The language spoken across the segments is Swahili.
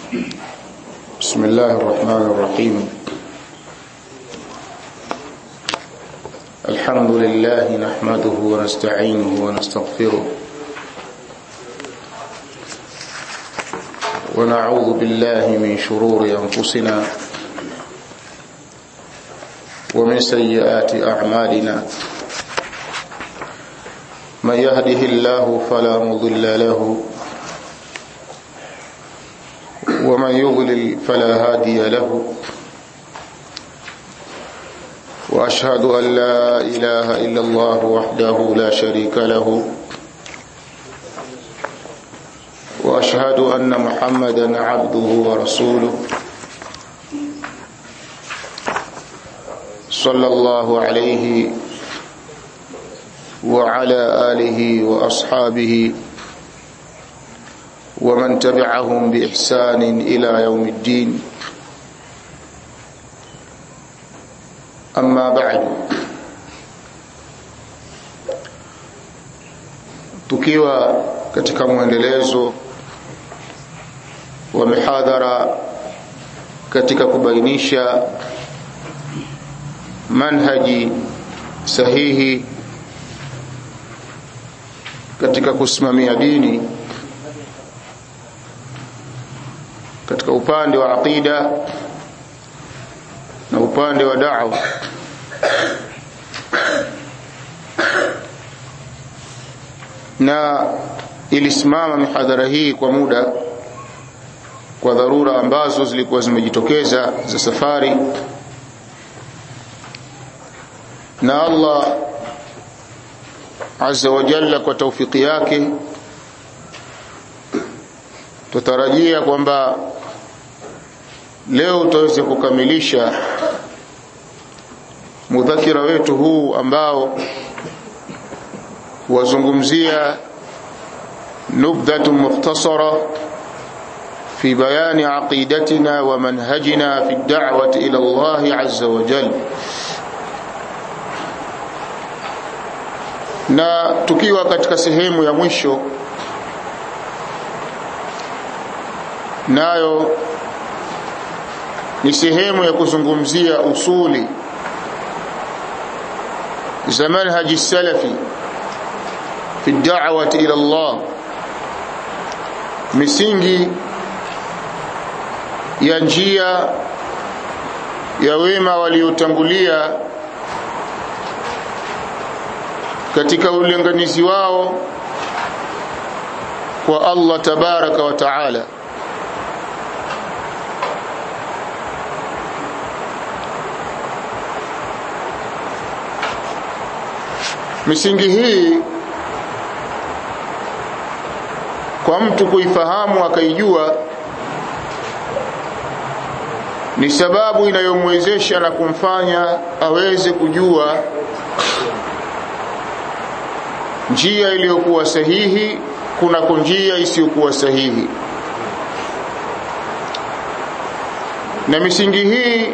بسم الله الرحمن الرحيم الحمد لله نحمده ونستعينه ونستغفره ونعوذ بالله من شرور أنفسنا ومن سيئات أعمالنا من يهده الله فلا مضل له ومن يضلل فلا هادي له واشهد ان لا اله الا الله وحده لا شريك له واشهد ان محمدا عبده ورسوله صلى الله عليه وعلى اله واصحابه ومن تبعهم بإحسان إلى يوم الدين أما بعد tukiwa katika mwendelezo wa mihadhara katika kubainisha manhaji sahihi katika kusimamia dini katika upande wa aqida na upande wa da'wa na ilisimama mihadhara hii kwa muda kwa dharura ambazo zilikuwa zimejitokeza za safari na Allah azza wa jalla kwa taufiki yake tutarajia kwamba leo tutaweza kukamilisha mudhakira wetu huu ambao wazungumzia nubdhatu mukhtasara fi bayani aqidatina wa manhajina fi ad-da'wati ila Allah azza wa jalla na tukiwa katika sehemu ya mwisho nayo ni sehemu ya kuzungumzia usuli za manhaji salafi fi da'wati ila Allah misingi ya njia ya wema waliotangulia katika ulinganizi wao kwa Allah tabaraka wa taala misingi hii kwa mtu kuifahamu akaijua ni sababu inayomwezesha na kumfanya aweze kujua njia iliyokuwa sahihi kunako njia isiyokuwa sahihi na misingi hii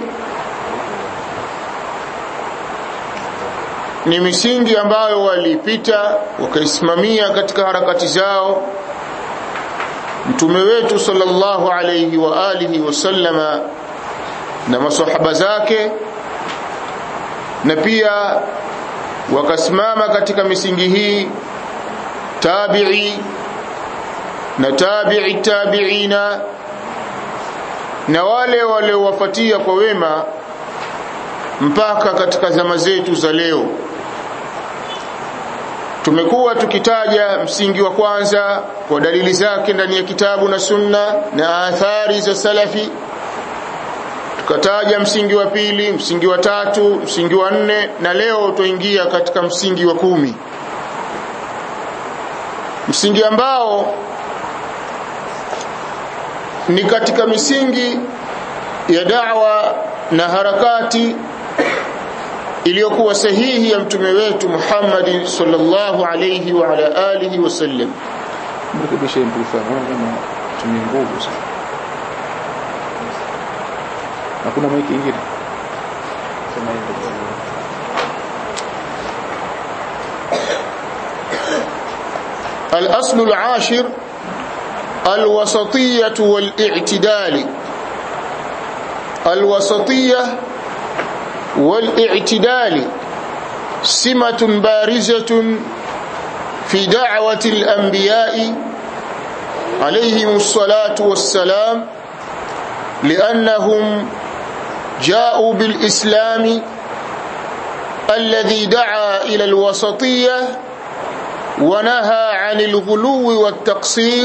ni misingi ambayo walipita wakaisimamia katika harakati zao mtume wetu sallallahu alayhi wa alihi wasallama na masahaba zake na pia wakasimama katika misingi hii tabi'i na tabi'i tabi'ina na wale waliowafuatia kwa wema mpaka katika zama zetu za leo tumekuwa tukitaja msingi wa kwanza kwa dalili zake ndani ya kitabu na sunna na athari za salafi tukataja msingi wa pili msingi wa tatu msingi wa nne na leo tuingia katika msingi wa kumi msingi ambao ni katika misingi ya da'wa na harakati iliyokuwa sahihi ya mtume wetu Muhammad sallallahu alayhi wa ala alihi wasallam mrekebishe mpifahamu kama tumie nguvu sana hakuna maiki ingine sema hivyo الأصل العاشر الوسطية والاعتدال الوسطية والاعتدال سمة بارزة في دعوة الأنبياء عليهم الصلاة والسلام لأنهم جاءوا بالإسلام الذي دعا إلى الوسطية ونهى عن الغلو والتقصير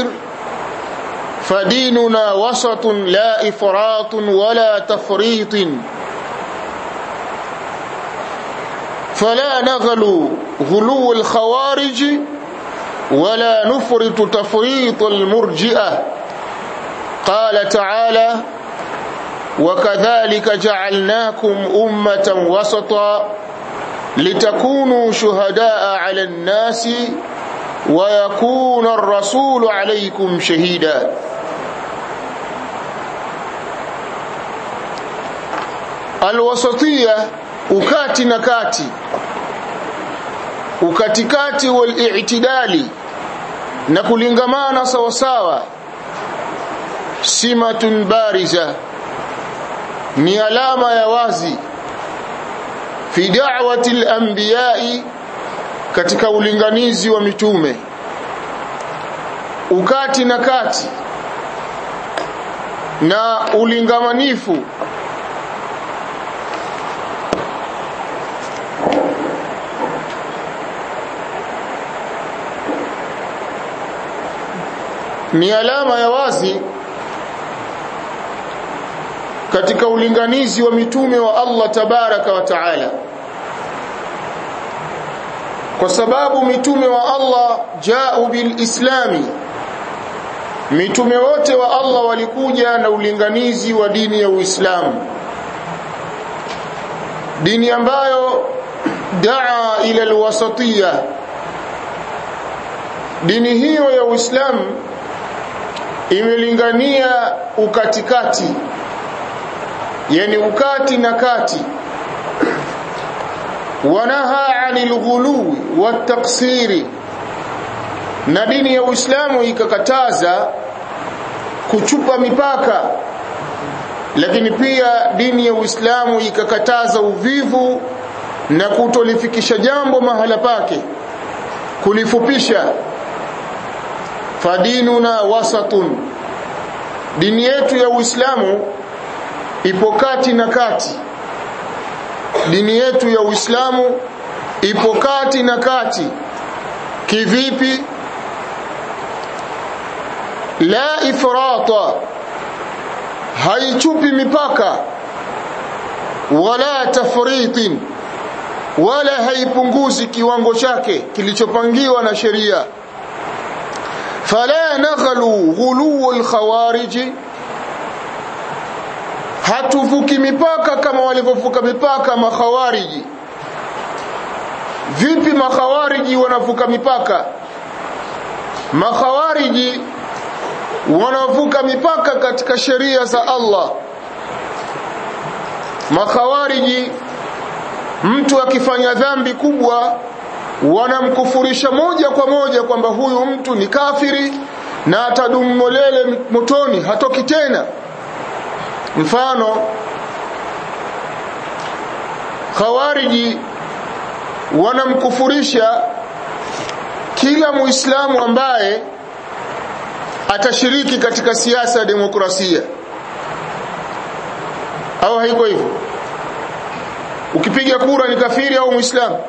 فديننا وسط لا إفراط ولا تفريط فلا نغلو غلو الخوارج ولا نفرط تفريط المرجئة قال تعالى وكذلك جعلناكم أمة وسطا لتكونوا شهداء على الناس ويكون الرسول عليكم شهيدا الوسطية ukati na kati ukatikati wal-i'tidali na kulingamana sawa sawa simatun bariza ni alama ya wazi fi da'wati al-anbiya'i katika ulinganizi wa mitume ukati na kati na ulingamanifu ni alama ya wazi katika ulinganizi wa mitume wa Allah tabaraka wa taala kwa sababu mitume wa Allah jao bil islami mitume wote wa Allah walikuja na ulinganizi wa dini ya Uislamu dini ambayo daa ila alwasatiyya dini hiyo ya Uislamu imelingania ukatikati yani ukati na kati wanaha anil ghuluwi wataksiri na dini ya Uislamu ikakataza kuchupa mipaka lakini pia dini ya Uislamu ikakataza uvivu na kutolifikisha jambo mahala pake kulifupisha fadinuna wasatun dini yetu ya Uislamu ipo kati na kati dini yetu ya Uislamu ipo kati na kati kivipi la ifrata haichupi mipaka wala tafritin wala haipunguzi kiwango chake kilichopangiwa na sheria fala naghlu ghulu alkhawarij hatuvuki mipaka kama walivyovuka mipaka makhawariji vipi makhawariji wanavuka mipaka makhawariji wanavuka mipaka katika sheria za Allah makhawariji mtu akifanya dhambi kubwa wanamkufurisha moja kwa moja kwamba huyu mtu ni kafiri na atadumu molele motoni hatoki tena mfano khawariji wanamkufurisha kila muislamu ambaye atashiriki katika siasa ya demokrasia au haiko hivyo ukipiga kura ni kafiri au muislamu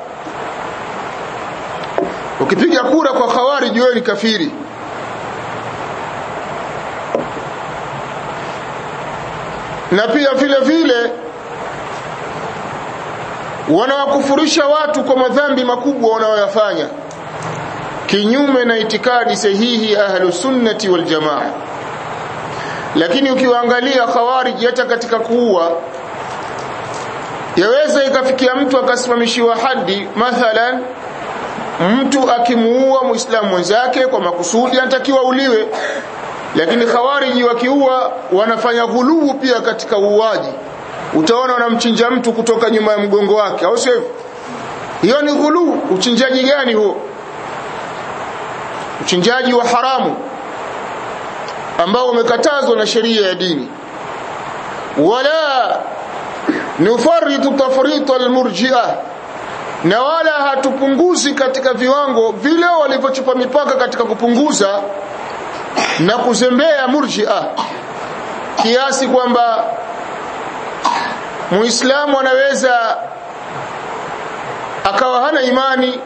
ukipiga kura kwa khawarij wewe ni kafiri na pia vile vile wanawakufurisha watu kwa madhambi makubwa wanayoyafanya kinyume na itikadi sahihi ahlus sunnati wal jamaa lakini ukiwaangalia khawarij hata katika kuua yaweza ikafikia mtu akasimamishiwa hadi mathalan mtu akimuua muislamu mwenzake kwa makusudi anatakiwa uliwe lakini khawariji wakiua wanafanya ghuluu pia katika uuaji utaona wanamchinja mtu kutoka nyuma ya mgongo wake au sio hiyo ni ghuluu uchinjaji gani huo uchinjaji wa haramu ambao wamekatazwa na sheria ya dini wala nufaritu tafrita almurji'a na wala hatupunguzi katika viwango vile walivyochupa mipaka katika kupunguza na kuzembea murji'a kiasi kwamba muislamu anaweza akawa hana imani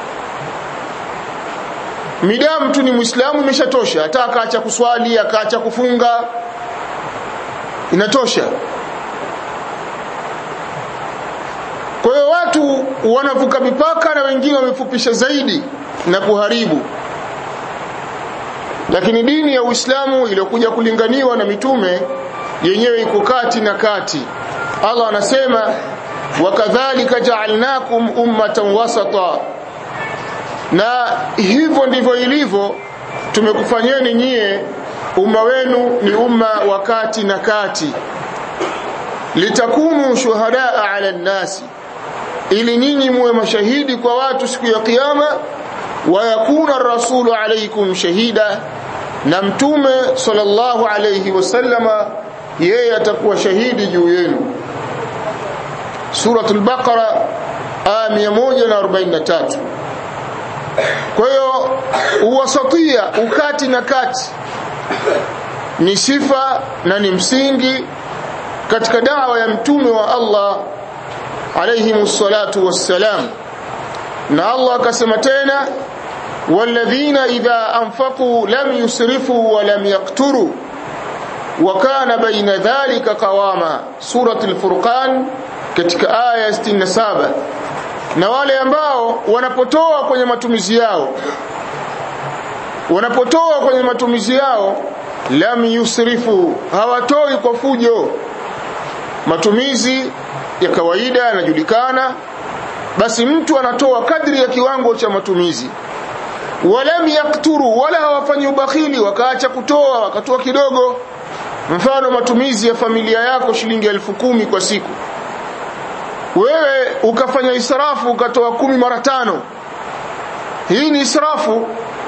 midamu tu ni muislamu imeshatosha hata akaacha kuswali akaacha kufunga inatosha kwa hiyo watu wanavuka mipaka na wengine wamefupisha zaidi na kuharibu lakini dini ya Uislamu iliyokuja kulinganiwa na mitume yenyewe iko kati na kati Allah anasema wakadhalika ja'alnakum ummatan wasata na hivyo ndivyo ilivyo tumekufanyeni nyie umma wenu ni umma wa kati na kati litakunu shuhadaa ala nnasi ili nyinyi muwe mashahidi kwa watu siku ya kiyama wa yakuna rasulu alaikum shahida na mtume sallallahu alayhi wasallama yeye atakuwa shahidi juu yenu suratul baqara aya 143 kwa hiyo uwasatia ukati na kati ni sifa na ni msingi katika dawa ya mtume wa Allah alayhi musallatu wassalam na Allah akasema tena walladhina idha anfaqu lam yusrifu wa lam yaqturu wa kana baina dhalika qawama suratul furqan katika aya 67 na wale ambao wanapotoa kwenye matumizi yao wanapotoa kwenye matumizi yao lam yusrifu hawatoi kwa fujo matumizi ya kawaida yanajulikana basi mtu anatoa kadri ya kiwango cha matumizi walam yakturu wala hawafanyi ubakhili wakaacha kutoa wakatoa kidogo mfano matumizi ya familia yako shilingi elfu kumi kwa siku wewe ukafanya israfu ukatoa kumi mara tano hii ni israfu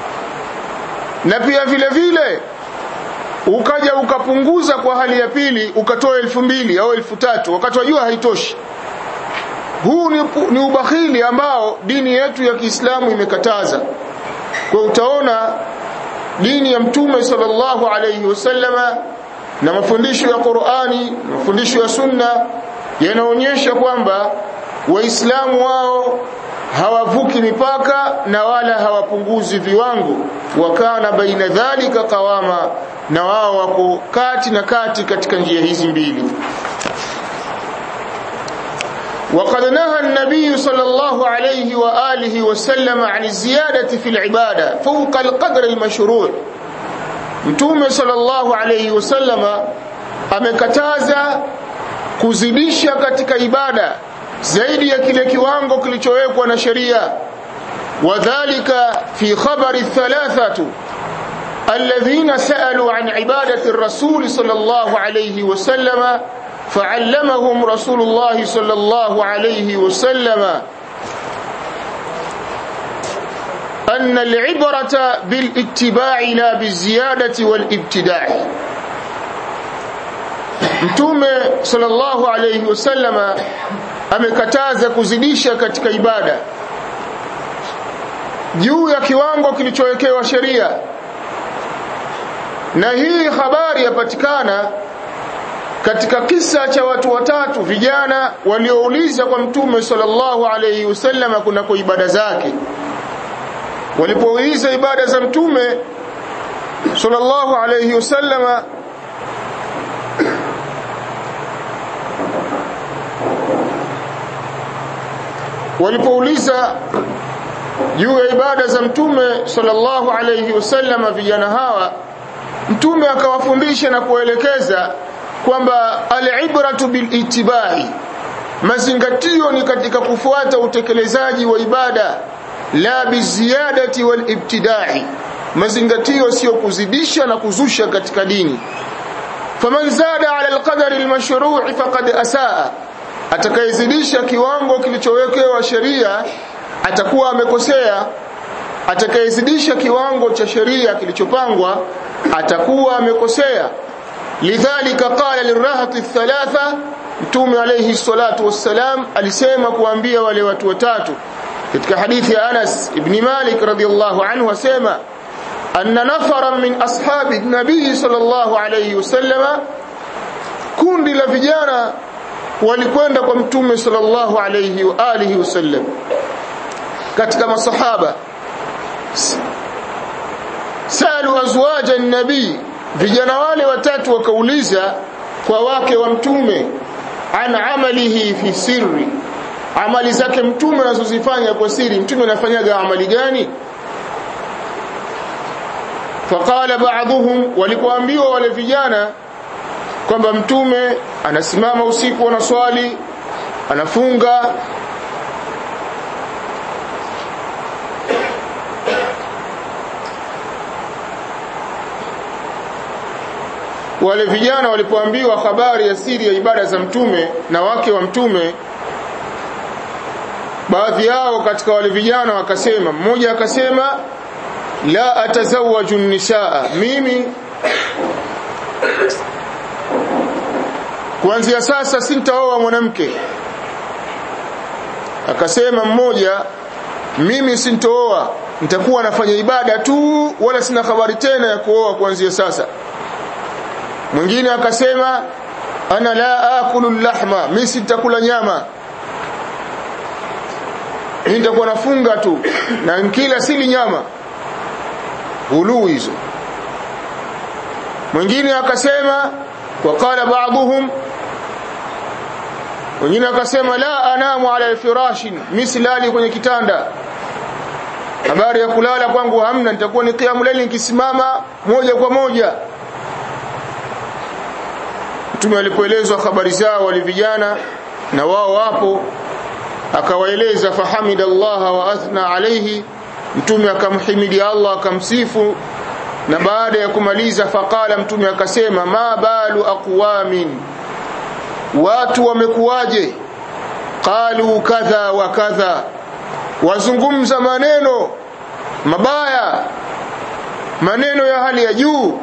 na pia vile vile ukaja ukapunguza kwa hali ya pili ukatoa elfu mbili au elfu tatu wakati wajua haitoshi huu ni, ni ubakhili ambao dini yetu ya Kiislamu imekataza kwa utaona dini ya mtume sallallahu alayhi wasallama na mafundisho ya Qur'ani na mafundisho ya Sunna yanaonyesha kwamba waislamu wao hawavuki mipaka na wala hawapunguzi viwango wakana baina dhalika qawama na wao wako kati na kati katika njia hizi mbili وقد نهى النبي صلى الله عليه وآله وسلم عن الزيادة في العبادة فوق القدر المشروع متوم صلى الله عليه وسلم amekataza kuzidisha katika ibada zaidi ya kile kiwango kilichowekwa na sheria wadhālika fi khabari thalathatu alladhina sa'alu an ibadati ar-rasul sallallahu alayhi wa sallama فعلمهم رسول الله صلى الله عليه وسلم أن العبرة بالاتباع لا بالزيادة والابتداع Mtume sallallahu alayhi wasallama amekataza kuzidisha katika ibada juu ya kiwango kilichowekewa sheria, na hii habari yapatikana katika kisa cha watu watatu vijana waliouliza kwa mtume sallallahu alayhi wasallam kunako ibada zake walipouliza ibada za mtume sallallahu alayhi wasallama walipouliza juu ya ibada za mtume sallallahu alayhi wasallama vijana hawa mtume akawafundisha na kuelekeza kwamba al-ibratu bil ittibai mazingatio ni katika kufuata utekelezaji wa ibada la biziyadati wal ibtidai mazingatio sio kuzidisha na kuzusha katika dini faman zada ala alqadari almashru'i faqad asaa atakayezidisha kiwango kilichowekewa sheria atakuwa amekosea atakayezidisha kiwango cha sheria kilichopangwa atakuwa amekosea lidhalika qala lirahati thalatha mtume alayhi salatu wassalam alisema kuambia wale watu watatu katika hadithi ya Anas ibn Malik radhiyallahu anhu asema anna nafaran min ashabi nabii sallallahu alayhi wasallama kundi la vijana walikwenda kwa mtume sallallahu alayhi wa alihi wasallam katika masahaba salu azwaja nabii vijana wale watatu wakauliza kwa wake wa mtume an amalihi fi sirri amali zake mtume anazozifanya kwa siri mtume anafanyaga amali gani faqala ba'dhum walipoambiwa wale vijana kwamba mtume anasimama usiku anaswali anafunga wale vijana walipoambiwa habari ya siri ya ibada za mtume na wake wa mtume baadhi yao katika wale vijana wakasema mmoja akasema la atazawaju nisaa mimi kuanzia sasa sintaoa mwanamke akasema mmoja mimi sintooa nitakuwa nafanya ibada tu wala sina habari tena ya kuoa kuanzia sasa mwingine akasema ana la akulu lahma mimi sitakula nyama mimi nitakuwa nafunga tu na nkila sili nyama hulu hizo mwingine akasema waqala ba'dhum wengine akasema la anamu ala alfirashin mislali kwenye kitanda habari ya kulala kwangu hamna nitakuwa ni qiyamul layl nikisimama moja kwa moja mtume alipoelezwa habari zao wale vijana na wao wapo akawaeleza fahamidallaha wa athna alayhi mtume akamhimidi Allah akamsifu na baada ya kumaliza faqala mtume akasema ma balu aqwamin watu wamekuwaje qalu kadha wa kadha wazungumza maneno mabaya maneno ya hali ya juu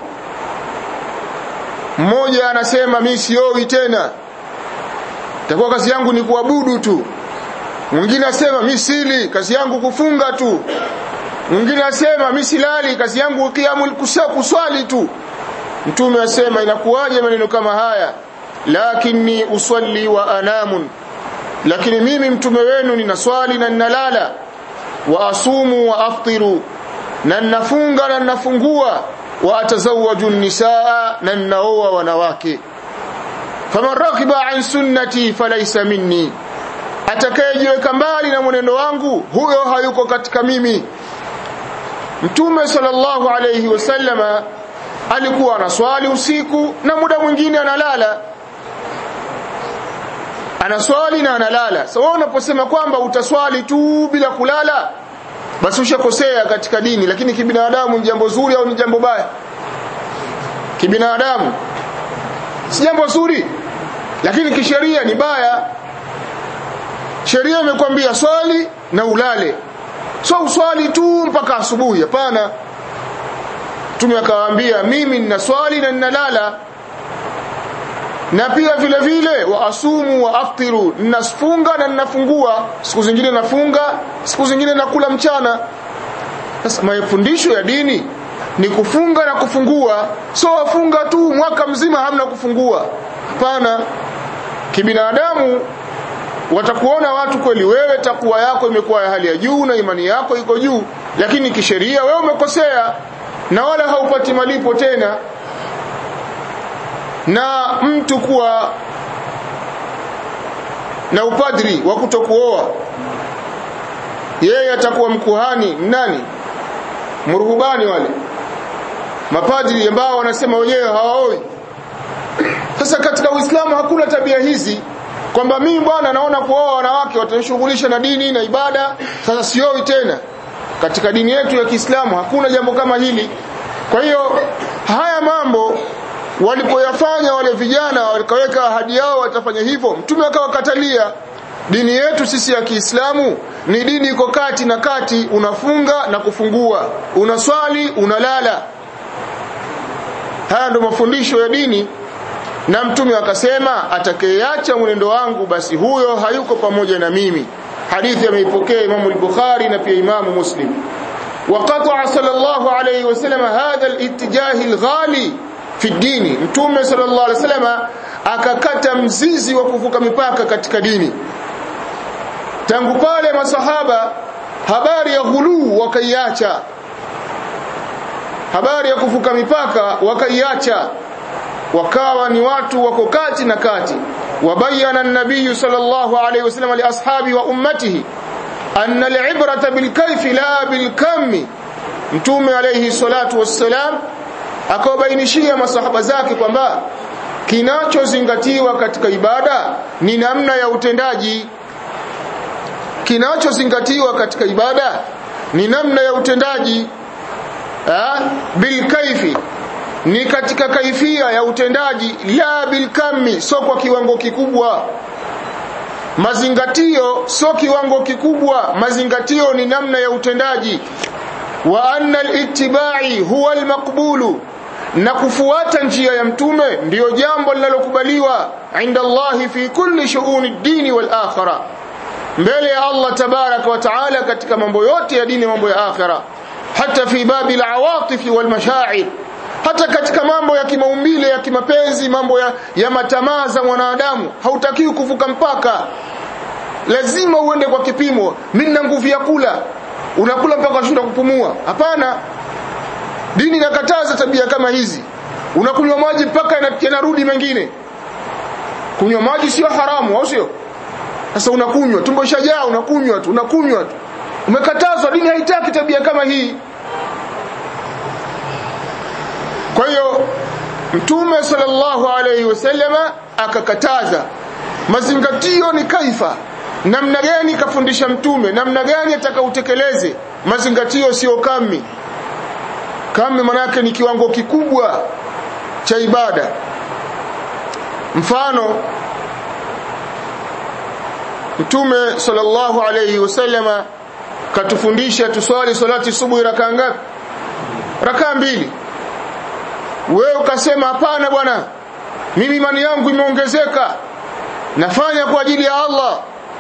mmoja anasema mimi sioi tena takuwa kazi yangu ni kuabudu tu mwingine asema mimi sili kazi yangu kufunga tu mwingine asema mimi silali kazi yangu kiamul kuswali tu mtume asema inakuwaje maneno kama haya lakini usalli wa anamun lakini mimi mtume wenu ninaswali na ninalala wa asumu wa aftiru na ninafunga na ninafungua wa atazawaju nisaa na ninaoa wanawake faman rakiba an sunnati falaysa minni atakayejiweka mbali na mwenendo wangu huyo hayuko katika mimi mtume sallallahu alayhi wasallama alikuwa anaswali usiku na muda mwingine analala anaswali na analala so wewe unaposema kwamba utaswali tu bila kulala basi ushakosea katika dini lakini kibinadamu ni jambo zuri au ni jambo baya kibinadamu si jambo zuri lakini kisheria ni baya sheria imekwambia swali na ulale so uswali tu mpaka asubuhi hapana mtume akawaambia mimi nina swali na ninalala na pia vile vile wa asumu wa aftiru ninafunga na ninafungua siku zingine nafunga siku zingine nakula mchana sasa mafundisho ya dini ni kufunga na kufungua so wafunga tu mwaka mzima hamna kufungua hapana kibinadamu watakuona watu kweli wewe takuwa yako imekuwa ya hali ya juu na imani yako iko juu lakini kisheria wewe umekosea na wala haupati malipo tena na mtu kuwa na upadri wa kutokuoa yeye atakuwa mkuhani nani mruhubani wale mapadri ambao wanasema wenyewe hawaoi sasa katika Uislamu hakuna tabia hizi kwamba mimi bwana naona kuoa wanawake watanishughulisha na dini na ibada sasa sioi tena katika dini yetu ya Kiislamu hakuna jambo kama hili kwa hiyo haya mambo walipoyafanya wale vijana wakaweka ahadi yao watafanya hivyo mtume akawakatalia dini yetu sisi ya Kiislamu ni dini iko kati na kati unafunga na kufungua unaswali unalala haya ndio mafundisho ya dini na mtume akasema atakayeacha mwenendo wangu basi huyo hayuko pamoja na mimi hadithi ameipokea Imam al-Bukhari na pia Imam Muslim وقطع صلى الله عليه وسلم هذا الاتجاه الغالي في الدين mtume صلى الله عليه وسلم akakata mzizi wa kuvuka mipaka katika dini tangu pale masahaba habari ya ghuluu wakaiacha habari ya kuvuka mipaka wakaiacha wakawa ni watu wako kati na kati wabayana an-nabiy sallallahu alayhi wasallam li ashabi wa ummatihi anna al-ibrata bil kayfi la bil kammi mtume alayhi salatu wassalam akawabainishia masahaba zake kwamba kinachozingatiwa katika ibada ni namna ya utendaji kinachozingatiwa katika ibada ni namna ya utendaji bil kaifi ni katika kaifia ya utendaji la bil kammi sio kwa kiwango kikubwa mazingatio sio kiwango kikubwa mazingatio ni namna ya utendaji wa anna al-ittiba'i huwa al-maqbulu na kufuata njia ya mtume ndiyo jambo linalokubaliwa inda Allah fi kulli shu'uni ad-din wal akhirah mbele ya Allah tabaraka wa taala katika mambo yote ya dini mambo ya akhira hata fi babi al-awatif wal mashaa'ir hata katika mambo ya kimaumbile ya kimapenzi mambo ya, ya matamaa za mwanadamu hautakiwi kuvuka mpaka lazima uende kwa kipimo mimi nina nguvu ya kula unakula mpaka unashinda kupumua hapana dini inakataza tabia kama hizi unakunywa maji mpaka yanarudi mengine kunywa maji sio haramu au sio sasa unakunywa tumbo shajaa unakunywa tu unakunywa tu umekatazwa dini haitaki tabia kama hii kwa hiyo mtume sallallahu alayhi wasallama akakataza mazingatio ni kaifa namna gani kafundisha mtume namna gani atakautekeleze mazingatio sio kami kami manake ni kiwango kikubwa cha ibada mfano mtume sallallahu alayhi wasallama katufundisha tuswali salati subuhi rakaa ngapi rakaa mbili wewe ukasema hapana bwana mimi imani yangu imeongezeka nafanya kwa ajili ya Allah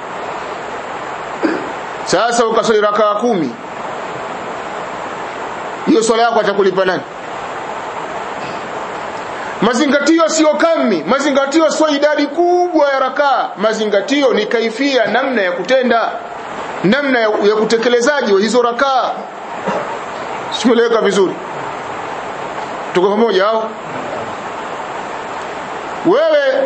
sasa ukasali rakaa kumi hiyo swala yako atakulipa nani mazingatio sio kami mazingatio sio idadi kubwa ya rakaa mazingatio ni kaifia namna ya kutenda namna ya, ya kutekelezaji wa hizo rakaa simeleweka vizuri tuko pamoja au wewe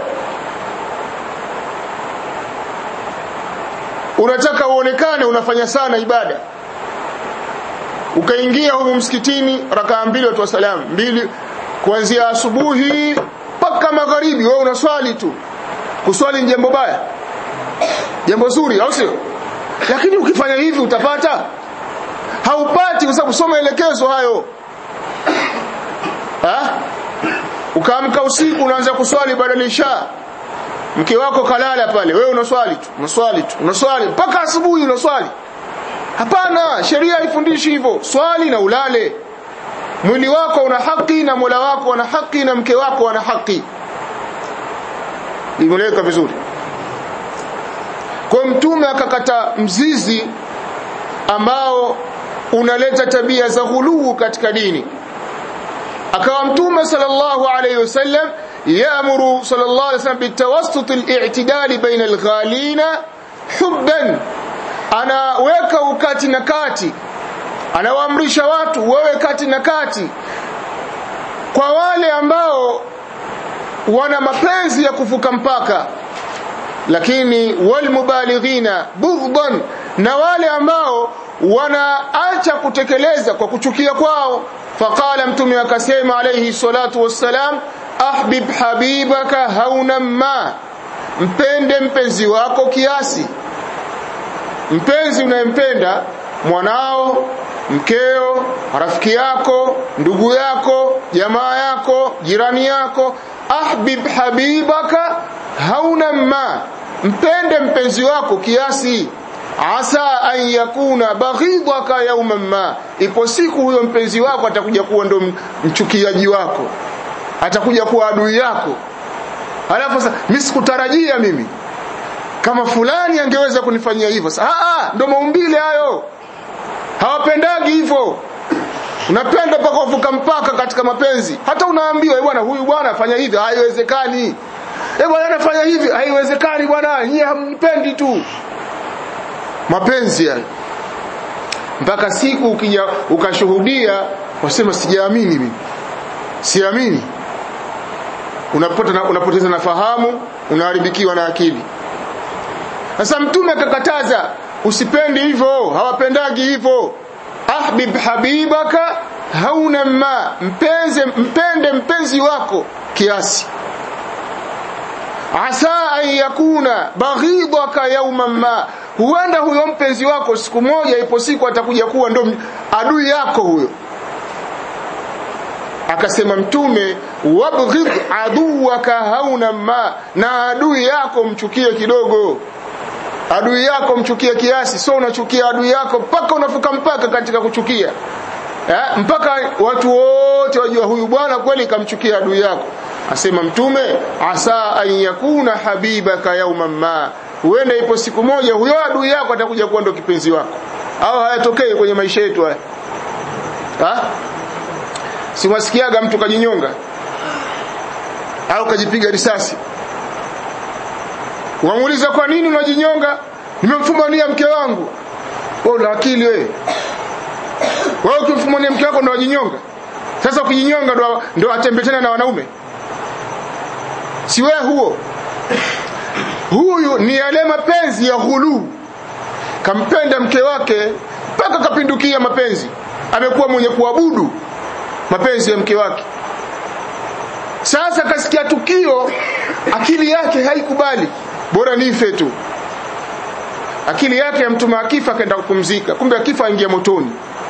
unataka uonekane unafanya sana ibada ukaingia humu msikitini rakaa mbili watu wasalam mbili kuanzia asubuhi mpaka magharibi wewe unaswali tu kuswali ni jambo baya jambo zuri au sio lakini ukifanya hivi utapata haupati kwa sababu soma elekezo hayo ha? ukaamka usiku unaanza kuswali baada ya isha mke wako kalala pale wewe unaswali tu unaswali tu unaswali mpaka asubuhi unaswali hapana sheria haifundishi hivyo swali na ulale mwili wako una haki na Mola wako ana haki na mke wako ana haki imeleweka vizuri kwa mtume akakata mzizi ambao unaleta tabia za ghuluu katika dini akawa mtume sallallahu alayhi wasallam yaamuru sallallahu alayhi wasallam bitawassut al-i'tidal baina al-ghalina hubban anaweka ukati na kati anawaamrisha watu wawe kati na kati kwa wale ambao wana mapenzi ya kuvuka mpaka lakini walmubalighina bughdan na wale ambao wanaacha kutekeleza kwa kuchukia kwao faqala mtume akasema alayhi salatu wassalam ahbib habibaka hauna ma mpende mpenzi wako kiasi mpenzi unayempenda mwanao mkeo rafiki yako ndugu yako jamaa yako jirani yako ahbib habibaka hauna ma mpende mpenzi wako kiasi asa an yakuna baghidaka yawman ma ipo siku huyo mpenzi wako atakuja kuwa ndo mchukiaji wako atakuja kuwa adui yako alafu sasa mimi sikutarajia mimi kama fulani angeweza kunifanyia hivyo ah ndo maumbile hayo hawapendagi hivyo unapenda mpaka uvuka mpaka katika mapenzi hata unaambiwa bwana huyu bwana fanya hivi haiwezekani eh bwana anafanya hivi haiwezekani bwana nyie hamnipendi tu mapenzi yani mpaka siku ukija ukashuhudia wasema sijaamini mimi siamini unapota unapoteza na fahamu unaharibikiwa na akili sasa mtume akakataza usipendi hivyo hawapendagi hivyo ahbib habibaka hauna ma mpenze mpende mpenzi wako kiasi asa an yakuna baghidaka yawman ma huenda huyo mpenzi wako siku moja ipo siku atakuja kuwa ndo adui yako huyo akasema mtume wabghid aduwaka hauna ma na adui yako mchukie kidogo adui yako mchukie kiasi so unachukia adui yako mpaka unafuka mpaka katika kuchukia eh, mpaka watu wote wajua huyu bwana kweli kamchukia adui yako asema mtume asa an yakuna habibaka yauman ma huenda ipo siku moja huyo adui yako atakuja kuwa ndo kipenzi wako au hayatokei kwenye maisha yetu haya ha? siwasikiaga mtu kajinyonga au kajipiga risasi wamuuliza kwa nini unajinyonga nimemfumania mke wangu wewe una akili wewe wewe ukimfumania mke wako ndo wajinyonga sasa ukijinyonga ndo ndo atembetana na wanaume si wewe huo huyu ni yale mapenzi ya ghulu kampenda mke wake mpaka kapindukia mapenzi amekuwa mwenye kuabudu mapenzi ya mke wake sasa kasikia tukio akili yake haikubali bora nife tu akili yake ya mtuma akifa akaenda kupumzika kumbe akifa aingia motoni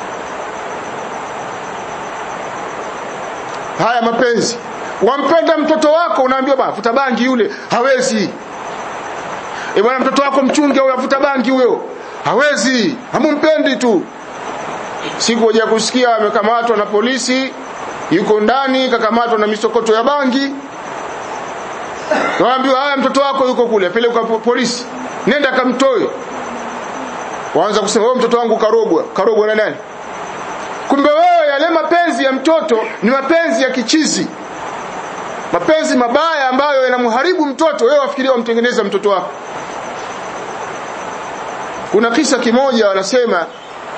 haya mapenzi wampenda mtoto wako unaambiwa bwana futa bangi yule hawezi e bwana mtoto wako mchunge au afuta bangi huyo hawezi hamumpendi tu siku moja kusikia amekamatwa na polisi yuko ndani kakamatwa na misokoto ya bangi waambiwa haya mtoto wako yuko kule peleka polisi nenda kamtoe waanza kusema wewe mtoto wangu karogwa karogwa na nani kumbe wewe yale mapenzi ya mtoto ni mapenzi ya kichizi mapenzi mabaya ambayo yanamharibu mtoto wewe wafikiria wamtengeneza mtoto wako kuna kisa kimoja wanasema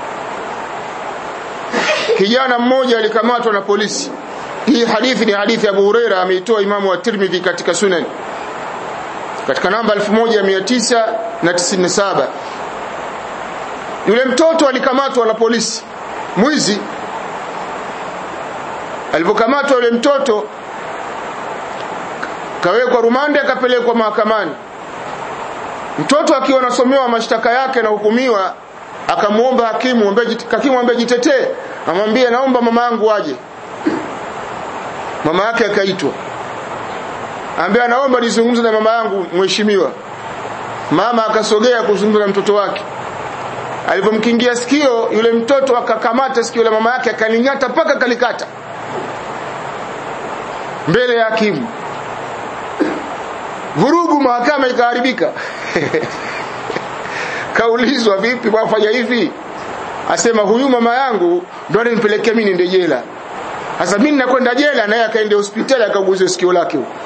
kijana mmoja alikamatwa na polisi hii hadithi ni hadithi ya Abu Huraira ameitoa Imamu wa Tirmidhi katika Sunan katika namba 1997 yule mtoto alikamatwa na polisi mwizi alipokamatwa yule mtoto kawekwa rumande akapelekwa mahakamani mtoto akiwa anasomewa mashtaka yake na hukumiwa akamuomba hakimu hakimu ambaye jitetee amwambie naomba mama yangu aje mama yake akaitwa ambaye naomba nizungumze na mama yangu mheshimiwa mama akasogea kuzungumza na mtoto wake alipomkingia sikio yule mtoto akakamata sikio la mama yake akalingata mpaka kalikata mbele ya hakimu vurugu mahakama ikaharibika kaulizwa vipi wafanya hivi asema huyu mama yangu ndo alinipelekea mimi niende jela sasa mimi nakwenda jela naye akaende hospitali akaguze sikio lake huko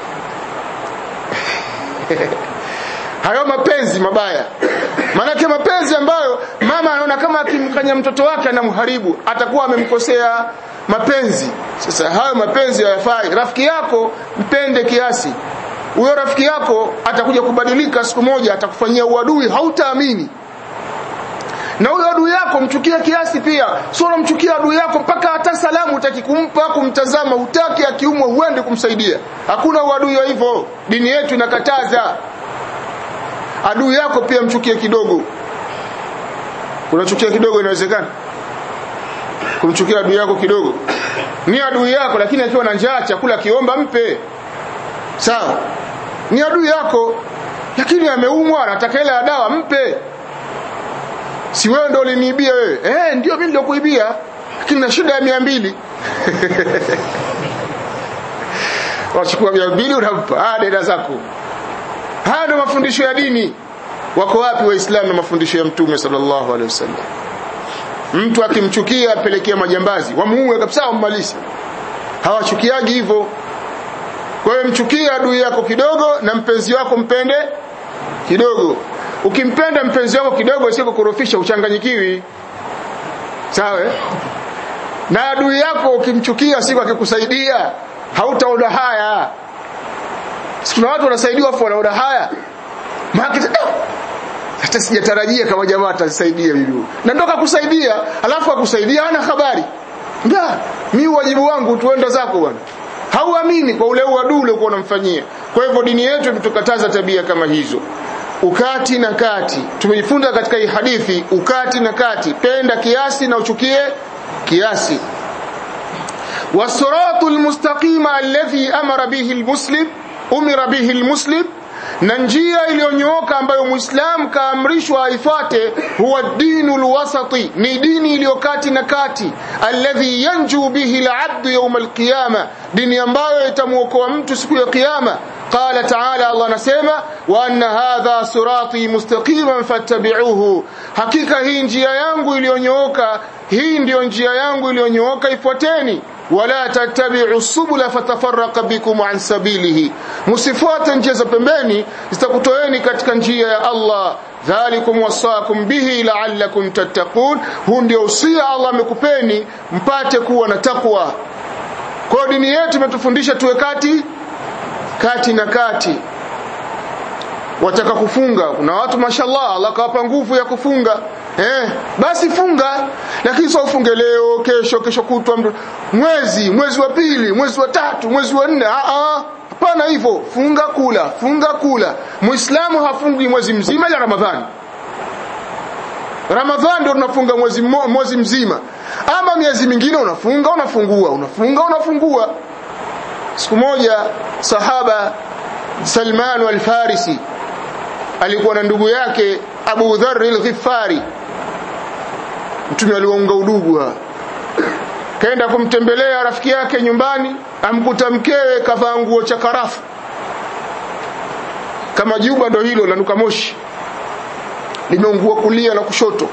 hayo mapenzi mabaya maanake mapenzi ambayo mama anaona kama akimkanya mtoto wake anamharibu atakuwa amemkosea mapenzi sasa hayo mapenzi hayafai rafiki yako mpende kiasi huyo rafiki yako atakuja kubadilika siku moja atakufanyia uadui hautaamini na huyo adui yako mchukie kiasi pia sio unamchukia adui yako mpaka hata salamu utaki kumpa kumtazama utaki akiumwa uende kumsaidia hakuna uadui wa hivyo dini yetu inakataza adui yako pia mchukie kidogo unachukia kidogo inawezekana kumchukia adui yako kidogo ni adui yako lakini akiwa na njaa chakula kiomba mpe sawa ni adui yako lakini ameumwa anataka ile dawa mpe si wewe ndio uliniibia wewe eh ndio mimi ndio kuibia lakini na shida ya 200 wachukua mia mbili unampa ah dada zako haya ndio mafundisho ya dini wako wapi waislamu na mafundisho ya mtume sallallahu alaihi wasallam mtu akimchukia apelekea majambazi wamuue kabisa wammalize hawachukiagi hivyo kwa hiyo mchukia adui yako kidogo na mpenzi wako mpende kidogo ukimpenda mpenzi wako kidogo sio kukurofisha uchanganyikiwi sawa na adui yako ukimchukia siku akikusaidia hautaona haya kuna watu wanasaidiwa afu wanaona haya maana hata sijatarajia kama jamaa atasaidia mimi na ndoka kusaidia alafu akusaidia hana habari nda mimi wajibu wangu tuenda zako bwana hauamini kwa ule uadui ule uko unamfanyia kwa hivyo dini yetu imetukataza tabia kama hizo ukati na kati tumejifunza katika hii hadithi ukati na kati penda kiasi na uchukie kiasi wasiratu almustaqima alladhi amara bihi almuslim umira bihi almuslim na njia iliyonyooka ambayo muislamu kaamrishwa aifuate huwa dinu lwasati ni dini iliyo kati na kati alladhi yanju bihi labdu yauma alqiyama dini ambayo itamwokoa mtu siku ya kiyama qala taala allah anasema wa anna hadha sirati mustaqiman fattabi'uhu hakika hii njia yangu iliyonyooka hii ndiyo njia yangu iliyonyooka ifuateni wala tattabi'u subula fatafarraqa bikum an sabilihi msifuate njia za pembeni zitakutoeni katika njia ya Allah dhalikum wasakum bihi la'allakum tattaqun huu ndio usia Allah amekupeni mpate kuwa na takwa kwa dini yetu imetufundisha tuwe kati kati na kati wataka kufunga kuna watu mashallah Allah kawapa nguvu ya kufunga eh basi funga lakini sio ufunge leo kesho kesho kutwa mwezi mwezi wa pili mwezi wa tatu mwezi wa nne a a hapana hivyo funga kula funga kula muislamu hafungi mwezi mzima ya ramadhani ramadhani ndio tunafunga mwezi mwezi mzima ama miezi mingine unafunga unafungua unafunga unafungua siku moja sahaba Salman al-Farisi alikuwa na ndugu yake Abu Dharr al-Ghifari mtume aliwaunga udugu kaenda kumtembelea rafiki yake nyumbani amkuta mkewe kavaa nguo cha karafu kama juba ndo hilo lanuka moshi limeungua kulia na kushoto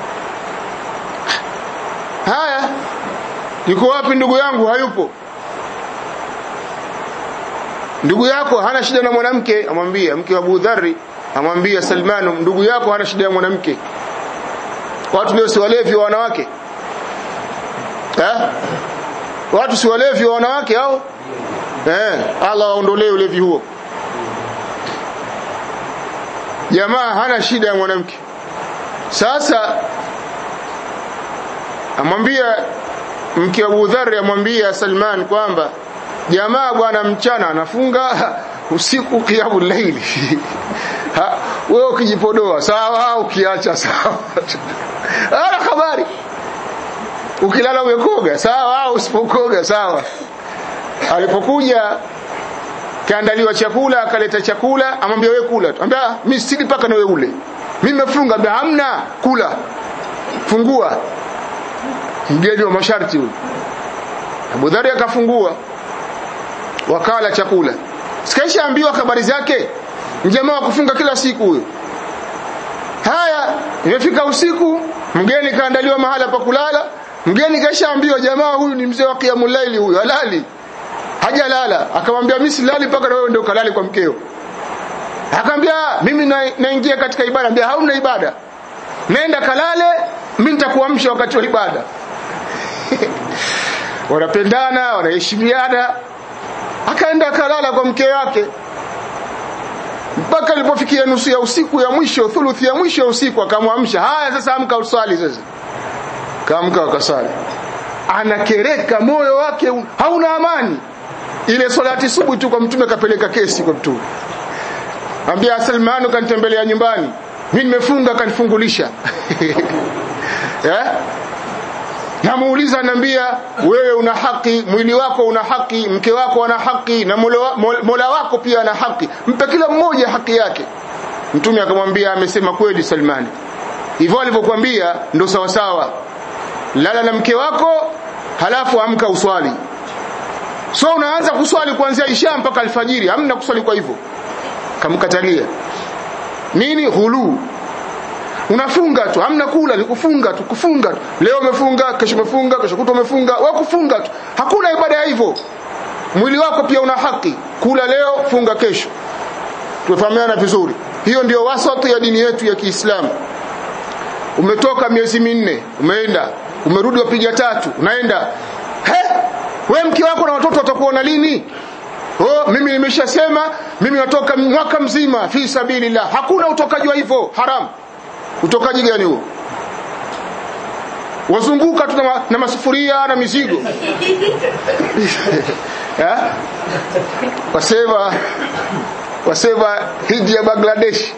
haya yuko wapi ndugu yangu hayupo ndugu yako hana shida na mwanamke amwambia mke wa Abu Dharri amwambia Salmanu ndugu yako hana shida ya mwanamke watu leo si walevi wa wanawake eh watu si walevi wa wanawake au eh Allah aondolee ulevi huo jamaa hana shida ya mwanamke sasa amwambia mke wa Abu Dharr amwambia Salman kwamba jamaa bwana mchana anafunga usiku kiamu laili wewe ukijipodoa sawa ukiacha sawa ana habari ukilala umekoga sawa au usipokoga sawa alipokuja kaandaliwa chakula akaleta chakula amwambia wewe kula ambia mimi sili paka na wewe ule mimi nimefunga ambia hamna kula fungua mgeni wa masharti huyo Abu Dhari akafungua wakala chakula sikaisha ambiwa habari zake mjamaa wa kufunga kila siku huyo haya imefika usiku mgeni kaandaliwa mahala pa kulala mgeni kaishaambiwa jamaa huyu ni mzee wa qiyamul laili huyu halali hajalala akamwambia mimi silali mpaka na wewe ndio kalali kwa mkeo akamwambia mimi naingia na katika ibada ambia hauna ibada nenda kalale mimi nitakuamsha wakati wa ibada wanapendana wanaheshimiana akaenda kalala kwa mke wake mpaka ilipofikia nusu ya usiku ya mwisho thuluthi ya mwisho ya usiku akamwamsha haya sasa amka usali sasa kaamka akasali anakereka moyo wake hauna amani ile salati subuhi tu kwa mtume kapeleka kesi kwa mtume ambia Salmanu kanitembelea nyumbani mimi nimefunga kanifungulisha eh namuuliza anambia wewe una haki mwili wako una haki mke wako ana haki na mola wako pia ana haki mpe kila mmoja haki yake mtume akamwambia amesema kweli Salmani hivyo alivyokuambia ndo sawa sawa lala na mke wako halafu amka uswali so unaanza kuswali kuanzia isha mpaka alfajiri hamna kuswali kwa hivyo kamkatalia nini ghulu unafunga tu hamna kula ni kufunga tu kufunga tu leo umefunga kesho umefunga kesho kutwa umefunga wewe kufunga tu hakuna ibada ya hivyo mwili wako pia una haki kula leo funga kesho tumefahamiana vizuri hiyo ndio wasati ya dini yetu ya Kiislamu umetoka miezi minne umeenda umerudi wapiga tatu unaenda he we mke wako na watoto watakuona lini oh mimi nimeshasema mimi natoka mwaka mzima fi sabilillah hakuna utokaji wa hivyo haram utokaji gani huo wazunguka tu na, na masufuria na mizigo wasema wasema hiji ya Bangladesh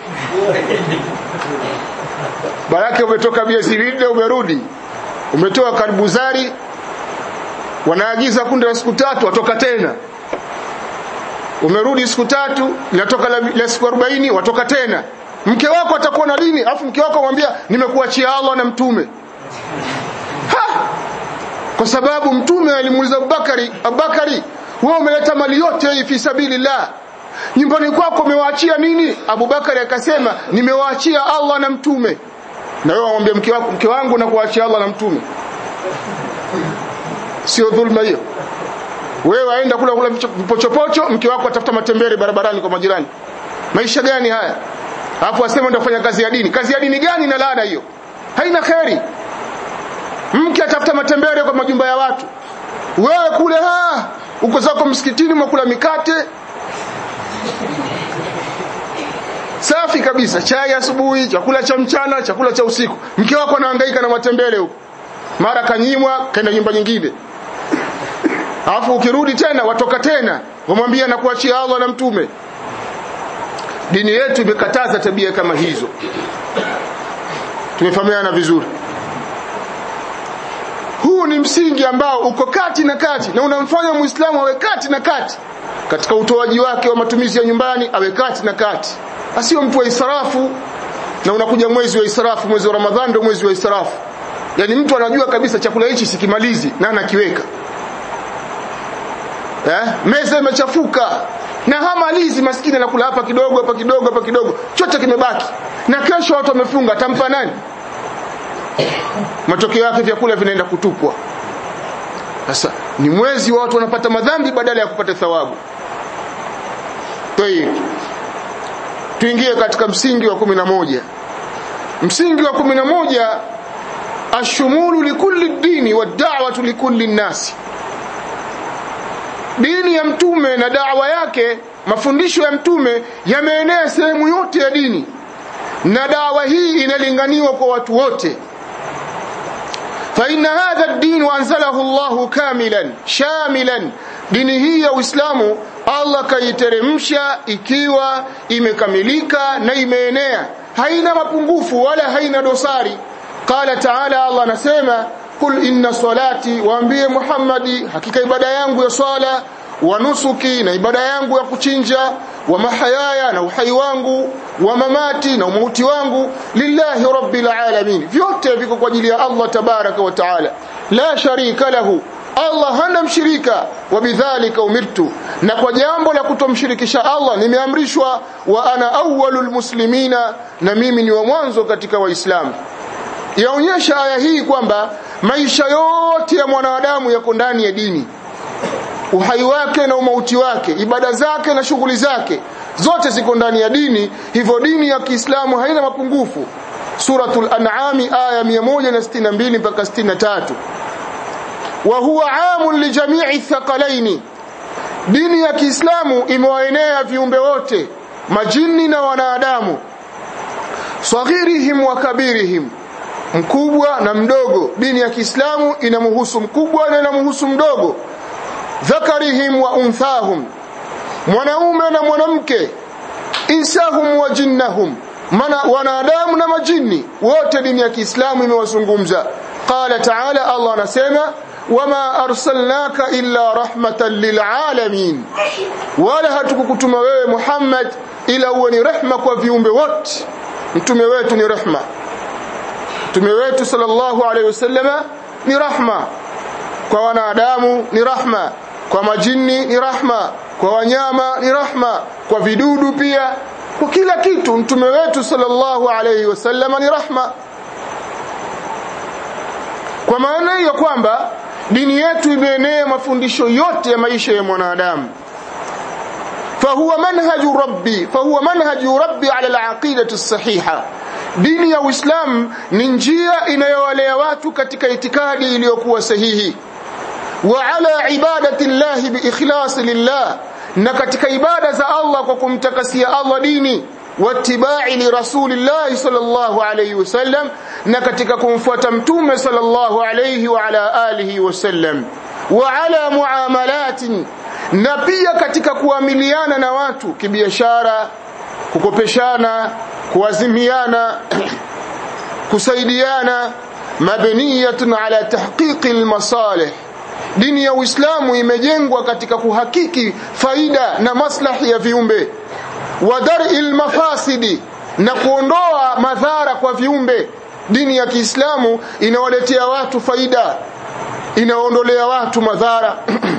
baraka umetoka miezi minne umerudi umetoa karibuzari wanaagiza kunde la siku tatu watoka tena umerudi siku tatu linatoka la, la siku 40 watoka tena mke wako atakuwa na lini afu mke wako amwambia nimekuachia Allah na mtume ha! kwa sababu mtume alimuuliza Abubakari Abubakari wewe umeleta mali yote hii fi sabilillah nyumbani kwako umewaachia nini Abubakari akasema nimewaachia Allah na mtume na wewe amwambia mke wako mke wangu na kuachia Allah na mtume sio dhulma hiyo wewe waenda kula kula vipochopocho mke wako atafuta matembele barabarani kwa majirani maisha gani haya alafu asema ndio kufanya kazi ya dini kazi ya dini gani na laana hiyo haina kheri mke atafuta matembele kwa majumba ya watu wewe kule ha uko zako msikitini mwakula mikate safi kabisa chai asubuhi chakula cha mchana chakula cha usiku mke wako anahangaika na matembele huko mara kanyimwa kaenda nyumba nyingine alafu ukirudi tena watoka tena wamwambia na kuachia Allah na mtume dini yetu imekataza tabia kama hizo tumefahamiana vizuri huu ni msingi ambao uko kati na kati na unamfanya muislamu awe kati na kati katika utoaji wake wa matumizi ya nyumbani awe kati na kati asiyo mtu wa israfu na unakuja mwezi wa israfu mwezi wa ramadhani ndio mwezi wa israfu yani mtu anajua kabisa chakula hichi sikimalizi na anakiweka eh meza imechafuka na hamalizi maskini anakula hapa kidogo hapa kidogo hapa kidogo chote kimebaki na kesho watu wamefunga tampa nani matokeo yake vyakula vinaenda kutupwa sasa ni mwezi wa watu wanapata madhambi badala ya kupata thawabu Tayeb. tuingie katika msingi wa kumi na moja msingi wa kumi na moja ashumulu likulli dini wa da'watu likulli nasi dini ya mtume na dawa yake mafundisho ya mtume yameenea sehemu yote ya dini na dawa hii inalinganiwa kwa watu wote فإن هذا الدين أنزله الله كاملا شاملا dini hii ya Uislamu Allah kaiteremsha ikiwa imekamilika na imeenea haina mapungufu wala haina dosari qala taala Allah anasema kul inna salati waambie Muhammadi hakika ibada yangu ya swala wa nusuki na ibada yangu ya kuchinja wa mahayaya na uhai wangu wa mamati na umauti wangu lillahi rabbil alamin vyote viko kwa ajili ya Allah tabaraka wa taala la sharika lahu Allah hana mshirika wa bidhalika umirtu na kwa jambo la kutomshirikisha Allah nimeamrishwa wa ana awwalul muslimina na mimi ni wa mwanzo katika waislamu yaonyesha aya hii kwamba maisha yote ya mwanadamu yako ndani ya dini uhai wake na umauti wake ibada zake na shughuli zake zote ziko ndani ya dini hivyo dini ya Kiislamu haina mapungufu suratul an'am aya 162 mpaka 63 wa huwa amun li jami'i thaqalaini dini ya Kiislamu imewaenea viumbe wote majini na wanadamu saghirihim wa kabirihim mkubwa na mdogo dini ya Kiislamu inamhusu mkubwa na inamhusu mdogo dhakarihim wa unthahum mwanaume na mwanamke insahum wa jinnahum mana wanadamu na majini wote dini ya Kiislamu imewazungumza qala ta'ala Allah anasema wama arsalnaka illa rahmatan lilalamin wala hatukukutuma wewe Muhammad ila uwe ni rehma kwa viumbe wote mtume wetu ni rehma mtume wetu sallallahu alaihi wasallama ni rahma kwa wanadamu ni rahma kwa majini ni rahma kwa wanyama ni rahma kwa vidudu pia kwa kila kitu mtume wetu sallallahu alayhi wasallam ni rahma kwa maana hiyo kwamba dini yetu imeenea mafundisho yote ya maisha ya mwanadamu فهو منهج ربي فهو منهج ربي على العقيدة الصحيحة dini ya Uislamu ni njia inayowalea watu katika itikadi iliyokuwa sahihi wa ala ibadati llahi biikhlas lillah na katika ibada za Allah kwa kumtakasia Allah dini wattibai li rasulillahi sallallahu alayhi wasallam na katika kumfuata mtume sallallahu alayhi wa ala alihi wasallam wa ala muamalatin na pia katika kuamiliana na watu kibiashara kukopeshana kuazimiana kusaidiana mabniyatun ala tahqiqi almasalih dini ya Uislamu imejengwa katika kuhakiki faida na maslahi ya viumbe wa dar'il mafasidi na kuondoa madhara kwa viumbe dini ya Kiislamu inawaletea watu faida inaondolea watu madhara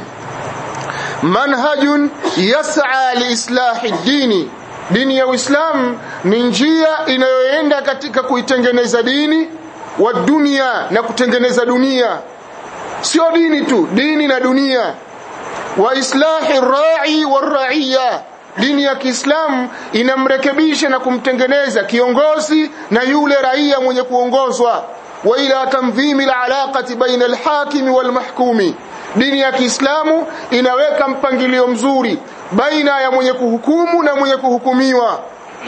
manhajun yas'a liislahi dini dini ya Uislamu ni njia inayoenda katika kuitengeneza dini wa dunia na kutengeneza dunia sio dini tu dini na dunia wa islahi rai waraiya dini ya Kiislamu inamrekebisha na kumtengeneza kiongozi na yule raia mwenye kuongozwa wa ila tanzimi alaqati baina alhakimi walmahkumi dini ya Kiislamu inaweka mpangilio mzuri baina ya mwenye kuhukumu na mwenye kuhukumiwa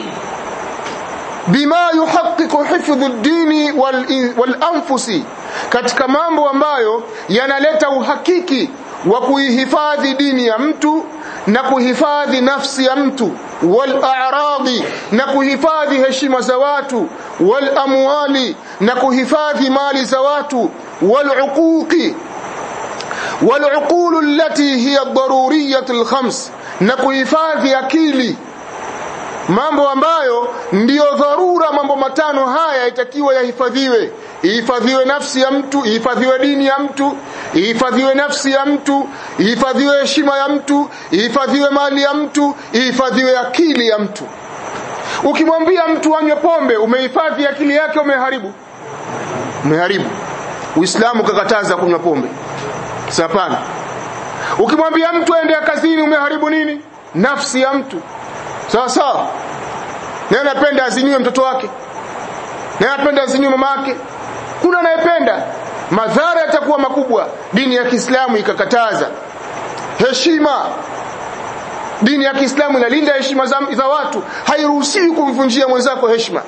bima yuhaqqiqu hifdhu ad-dini wal anfusi katika mambo ambayo yanaleta uhakiki wa kuihifadhi dini ya mtu na kuhifadhi nafsi ya mtu wal a'radi na kuhifadhi heshima za watu wal amwali na kuhifadhi mali za watu wal uquqi wal uqulu allati hiya ad-daruriyyah al-khams na kuhifadhi akili mambo ambayo ndiyo dharura mambo matano haya itakiwa yahifadhiwe ihifadhiwe nafsi ya mtu ihifadhiwe dini ya mtu ihifadhiwe nafsi ya mtu ihifadhiwe heshima ya mtu ihifadhiwe mali ya mtu ihifadhiwe akili ya mtu ukimwambia mtu anywe pombe umehifadhi akili yake umeharibu umeharibu uislamu kakataza kunywa pombe sapana ukimwambia mtu aende kazini umeharibu nini nafsi ya mtu sawa sawa naye anapenda aziniwe mtoto wake naye anapenda aziniwe mama yake kuna anayependa madhara yatakuwa makubwa dini ya Kiislamu ikakataza heshima dini ya Kiislamu inalinda heshima za, za watu hairuhusiwi kumvunjia mwenzako heshima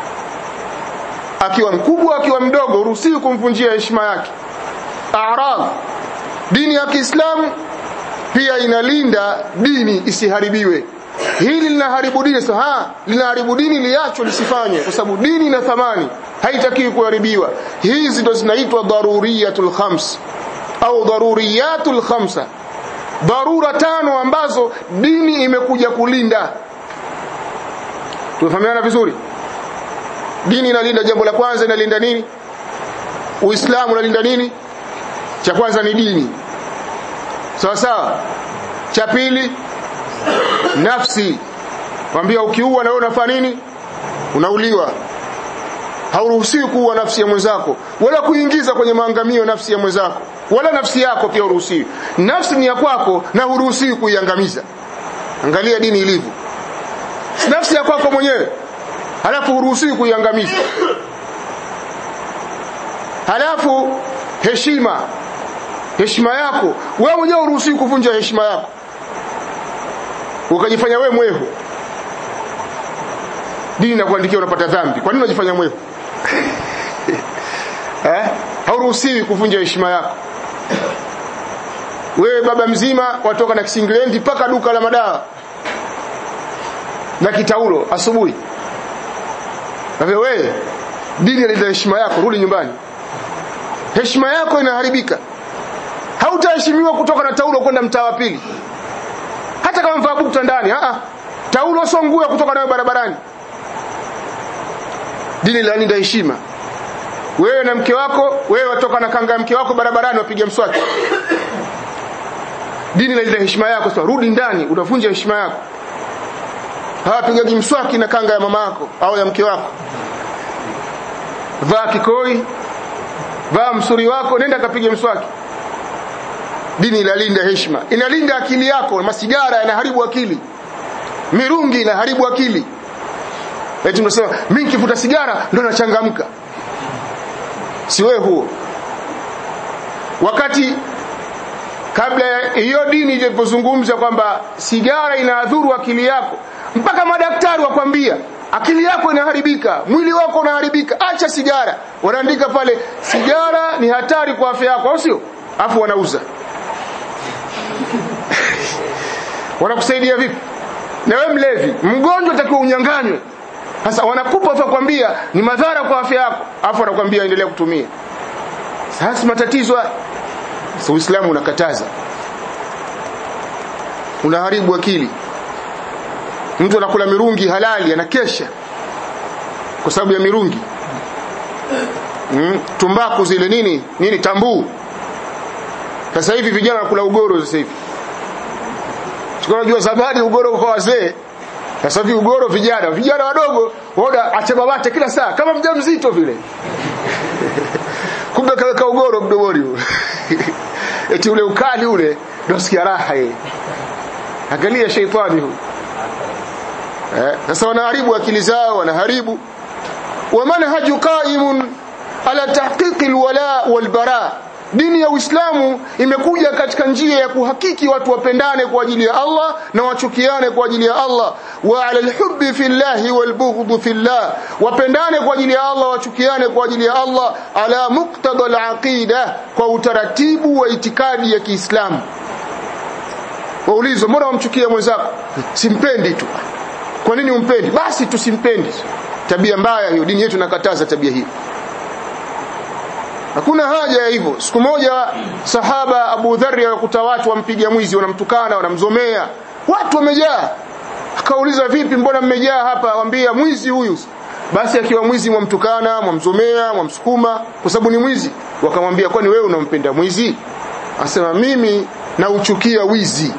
akiwa mkubwa akiwa mdogo huruhusiwi kumvunjia heshima yake a'rad dini ya Kiislamu pia inalinda dini isiharibiwe hili linaharibu dini sasa ha linaharibu dini liacho lisifanye kwa sababu dini ina thamani haitakiwi kuharibiwa hizi ndo zinaitwa daruriyatul khams au daruriyatul khamsa dharura tano ambazo dini imekuja kulinda tumefahamiana vizuri dini inalinda jambo la kwanza inalinda nini uislamu unalinda nini cha kwanza ni dini sawa sawa cha pili nafsi kwambia ukiua na wewe unafanya nini unauliwa hauruhusiwi kuua nafsi ya mwenzako wala kuingiza kwenye maangamio nafsi ya mwenzako wala nafsi yako pia uruhusiwi nafsi ni ya kwako na huruhusiwi kuiangamiza angalia dini ilivyo nafsi ya kwako mwenyewe halafu huruhusiwi kuiangamiza halafu heshima heshima yako wewe mwenyewe huruhusiwi kuvunja heshima yako ukajifanya wewe mwehu dini inakuandikia unapata dhambi kwa nini unajifanya mwehu eh hauruhusiwi kuvunja heshima yako wewe baba mzima watoka na kisinglendi mpaka duka la madawa na kitaulo asubuhi na wewe dini inalinda heshima yako rudi nyumbani heshima yako inaharibika hautaheshimiwa kutoka na taulo kwenda mtaa wa pili hata kama mvaa bukta ndani a taulo sio nguo ya kutoka nayo barabarani dini lalinda heshima wewe na mke wako wewe watoka na kanga ya mke wako barabarani wapiga mswaki dini inalinda heshima yako sasa rudi ndani utavunja heshima yako hawapigaji mswaki na kanga ya mama yako au ya mke wako vaa kikoi vaa msuri wako nenda kapige mswaki dini inalinda heshima inalinda akili yako masigara yanaharibu akili mirungi inaharibu akili eti unasema mimi nikivuta sigara ndo nachangamka si wewe huo wakati kabla hiyo dini ilipozungumza kwamba sigara inaadhuru akili yako mpaka madaktari wakwambia akili yako inaharibika mwili wako unaharibika acha sigara wanaandika pale sigara ni hatari kwa afya yako au sio afu wanauza wanakusaidia vipi na wewe mlevi mgonjwa utakiwa unyanganywe sasa wanakupa tu kwambia ni madhara kwa afya yako afu wanakwambia endelea kutumia sasa matatizo sasa uislamu unakataza unaharibu akili mtu anakula mirungi halali anakesha kwa sababu ya mirungi mm, tumbaku zile nini nini tambuu sasa hivi vijana wanakula ugoro sasa hivi unajua zamani ugoro kwa wazee sasa hivi ugoro vijana vijana wadogo waona achebabate kila saa kama mjamzito vile kumbe kaweka ugoro mdomoni eti ule ukali ule ndio sikia raha yeye angalia sheitani huyu eh sasa wanaharibu akili zao wanaharibu wa manhaju qaimun ala tahqiq alwala walbara dini ya Uislamu imekuja katika njia ya kuhakiki watu wapendane kwa ajili ya Allah na wachukiane kwa ajili ya Allah wa ala alhubbi fillahi walbughdhi fillah wapendane kwa ajili ya Allah wachukiane kwa ajili ya Allah ala muqtada alaqida kwa utaratibu wa itikadi ya Kiislamu waulizwa mbona wamchukia mwenzako simpendi tu kwa nini umpendi basi tusimpendi tabia mbaya hiyo dini yetu inakataza tabia hiyo hakuna haja ya hivyo siku moja sahaba Abu Dharr alikuta watu wampiga mwizi wanamtukana wanamzomea watu wamejaa akauliza vipi mbona mmejaa hapa wambia mwizi huyu basi akiwa mwizi mwamtukana mwamzomea mwamsukuma kwa sababu ni mwizi wakamwambia kwani wewe unampenda mwizi asema mimi nauchukia wizi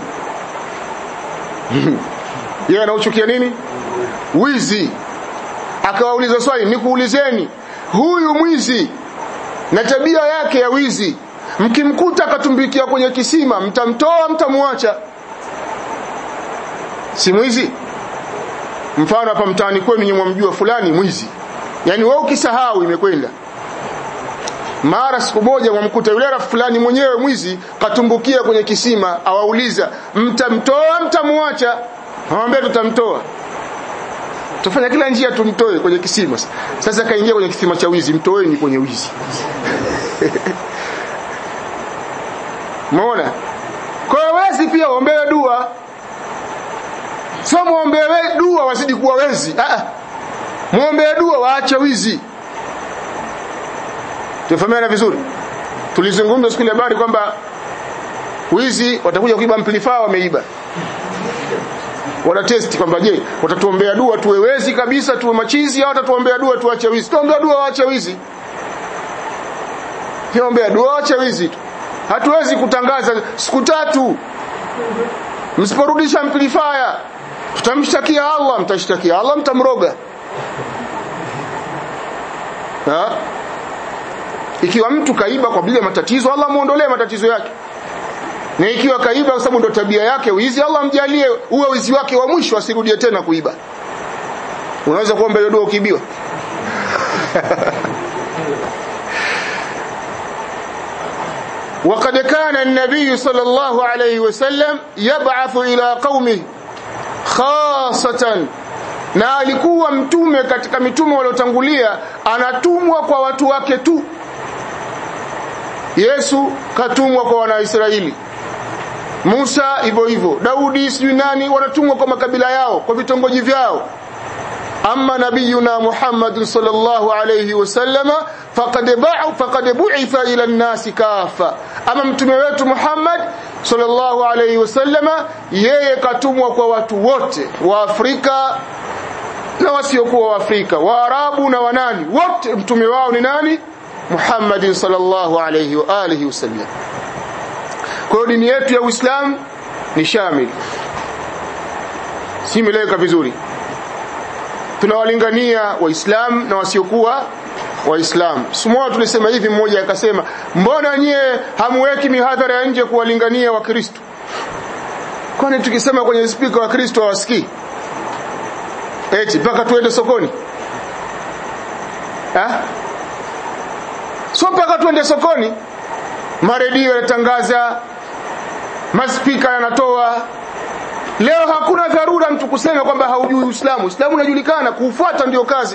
yeye anauchukia nini wizi akawauliza swali nikuulizeni huyu mwizi na tabia yake ya wizi mkimkuta akatumbikia kwenye kisima mtamtoa mtamwacha si mwizi mfano hapa mtaani kwenu nyinyi mwamjua fulani mwizi yani wewe ukisahau imekwenda mara siku moja mwamkuta yule rafiki fulani mwenyewe mwizi katumbukia kwenye kisima awauliza mtamtoa mtamwacha awambia tutamtoa tufanya kila njia tumtoe kwenye kisima sasa kaingia kwenye kisima cha wizi mtoeni kwenye wizi Umeona? Kwa hiyo wezi pia waombewe dua. Sio muombewe dua wazidi kuwa wezi. Ah ah. Muombewe dua waache wizi. Tufahamiana vizuri. Tulizungumza siku ile habari kwamba wizi watakuja kuiba amplifier wameiba. Wana test kwamba je, watatuombea dua tuwe wezi kabisa tuwe machizi au watatuombea dua tuache wizi? Tuombea dua waache wizi. Tuombea dua waache wizi tu hatuwezi kutangaza siku tatu msiporudisha amplifier tutamshtakia Allah mtashtakia Allah mtamroga ha? ikiwa mtu kaiba kwa bila matatizo Allah muondolee matatizo yake na ikiwa kaiba kwa sababu ndo tabia yake wizi Allah mjalie uwe wizi wake wa mwisho asirudie tena kuiba unaweza kuomba hiyo dua ukiibiwa وقد كان النبي صلى الله عليه وسلم يبعث إلى قومه خاصة na alikuwa mtume katika mitume waliotangulia anatumwa kwa watu wake tu Yesu katumwa kwa wanaisraeli Musa hivyo hivyo Daudi sijui nani wanatumwa kwa makabila yao kwa vitongoji vyao أما نبينا محمد صلى الله عليه وسلم فقد بعث فقد بعث إلى الناس كافة أما mtume wetu Muhammad sallallahu alayhi wasallama yeye katumwa kwa watu wote wa Afrika na wasiokuwa wa Afrika Waarabu na wanani wote mtume wao ni nani Muhammad sallallahu alayhi wa alihi wasallam kwa hiyo dini yetu ya Uislamu ni shamil si imeleweka vizuri tunawalingania waislamu na wasiokuwa waislamu simoa tulisema hivi mmoja akasema mbona nyie hamweki mihadhara ya nje kuwalingania wakristo kwani tukisema kwenye spika wakristo hawasikii eti mpaka tuende sokoni ha? so mpaka tuende sokoni maredio yanatangaza maspika yanatoa leo hakuna dharura mtu kusema kwamba haujui uislamu uislamu unajulikana kuufuata ndio kazi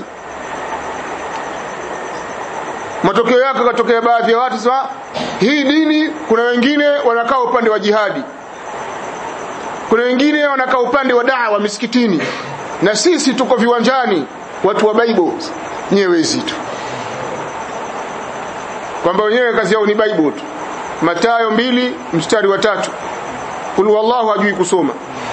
matokeo yake katokea baadhi ya watu sema hii dini kuna wengine wanakaa upande wa jihadi kuna wengine wanakaa upande wa dawa misikitini na sisi tuko viwanjani watu wa bible nyewezi tu kwamba wenyewe kazi yao ni bible tu matayo mbili mstari wa tatu kul wallahu hajui kusoma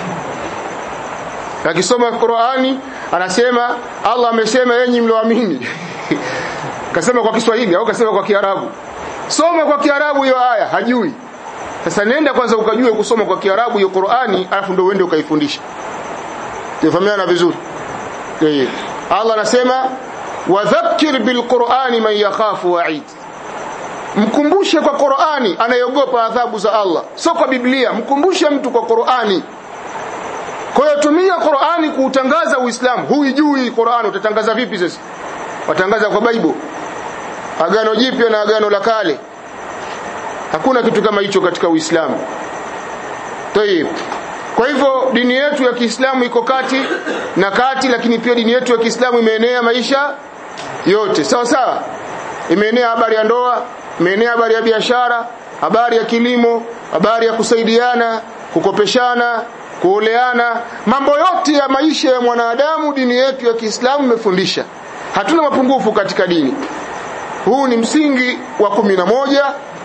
akisoma Qur'ani anasema Allah amesema yenyi mlioamini kasema kwa Kiswahili au kasema kwa Kiarabu soma kwa Kiarabu hiyo aya hajui sasa nenda kwanza ukajue kusoma kwa Kiarabu hiyo Qur'ani alafu ndio uende ukaifundisha tufahamiana vizuri yeye Allah anasema wadhakkir bilqur'ani man yakhafu wa'id mkumbushe kwa Qur'ani anayeogopa adhabu za Allah sio kwa Biblia mkumbushe mtu kwa Qur'ani kwa hiyo tumia Qur'ani kuutangaza Uislamu huijui Qur'ani utatangaza vipi sasa watangaza kwa Bible agano jipya na agano la kale hakuna kitu kama hicho katika Uislamu Tayib kwa hivyo dini yetu ya Kiislamu iko kati na kati lakini pia dini yetu ya Kiislamu imeenea maisha yote sawa sawa imeenea habari ya ndoa imeenea habari ya biashara habari ya kilimo habari ya kusaidiana kukopeshana kuoleana mambo yote ya maisha ya mwanadamu dini yetu ya Kiislamu imefundisha hatuna mapungufu katika dini huu ni msingi wa kumi na moja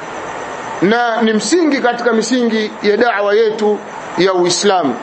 na ni msingi katika misingi ya da'wa yetu ya Uislamu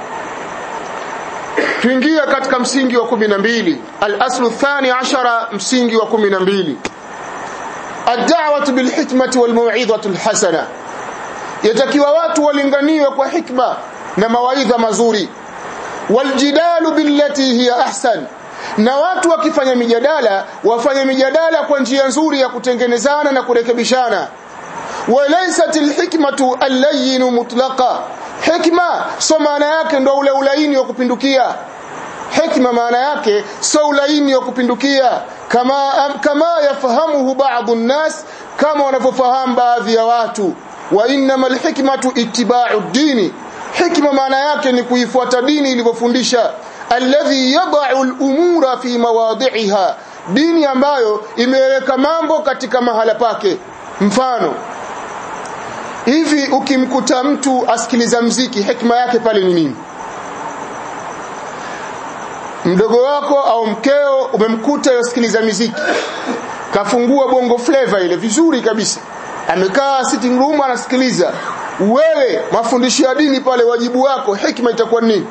tuingia katika msingi wa kumi na mbili al-aslu thani ashara msingi wa kumi na mbili ad-da'watu bil hikmati wal mau'izati al-hasana yatakiwa watu walinganiwe kwa hikma na mawaidha mazuri waljidalu billati hiya ahsan na watu wakifanya mijadala wafanye mijadala kwa njia nzuri ya kutengenezana na kurekebishana walaysat alhikmatu allayyin mutlaqa hikma so maana yake ndo ule ulaini wa kupindukia hikma maana yake so ulaini wa kupindukia kama kama yafahamuhu baadhi nnas kama wanavyofahamu baadhi ya watu wa innamal hikmatu ittiba'u dini hikma maana yake ni kuifuata dini ilivyofundisha alladhi yad'u al-umura fi mawadhi'iha dini ambayo imeweka mambo katika mahala pake mfano hivi ukimkuta mtu asikiliza mziki hikma yake pale ni nini mdogo wako au mkeo umemkuta yasikiliza miziki kafungua bongo flavor ile vizuri kabisa amekaa sitting room anasikiliza wewe mafundisho ya dini pale wajibu wako hikma itakuwa nini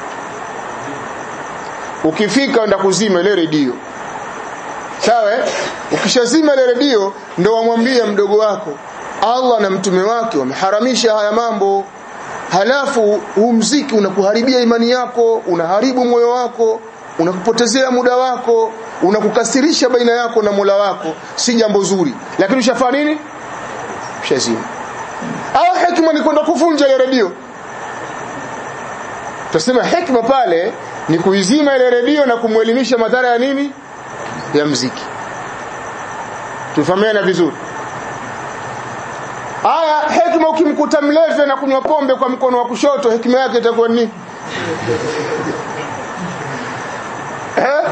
ukifika enda kuzima ile redio sawa ukishazima ile redio ndo wamwambie mdogo wako Allah na mtume wake wameharamisha haya mambo halafu huu mziki unakuharibia imani yako unaharibu moyo wako unakupotezea muda wako unakukasirisha baina yako na Mola wako si jambo zuri lakini ushafanya nini ushazima au hikma ni kwenda kuvunja ile redio tutasema hikma pale ni kuizima ile redio na kumwelimisha madhara ya nini ya mziki tufahamiana vizuri aya hikma ukimkuta mlevi na kunywa pombe kwa mkono wa kushoto hikma yake itakuwa nini eh?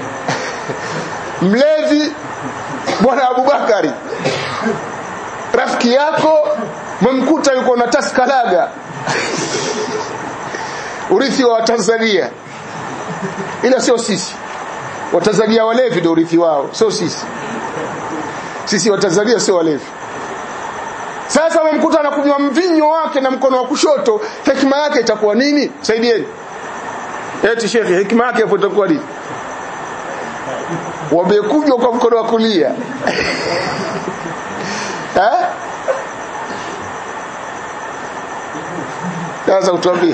mlevi bwana Abubakari rafiki yako mmkuta yuko na taskalaga urithi wa Tanzania ila sio sisi Watanzania walevi ndio urithi wao sio sisi sisi Watanzania sio walevi sasa wamemkuta na kunywa mvinyo wake na mkono wa kushoto hekima yake itakuwa nini saidieni eti shekhi hekima yake hapo itakuwa nini wamekunywa kwa mkono wa kulia eh sasa utuambie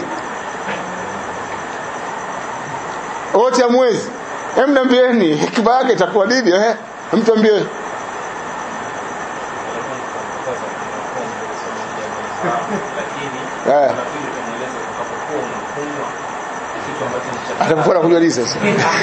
wote ya mwezi hem niambieni hikima yake itakuwa nini eh mtuambie eh atakuwa kujua nini sasa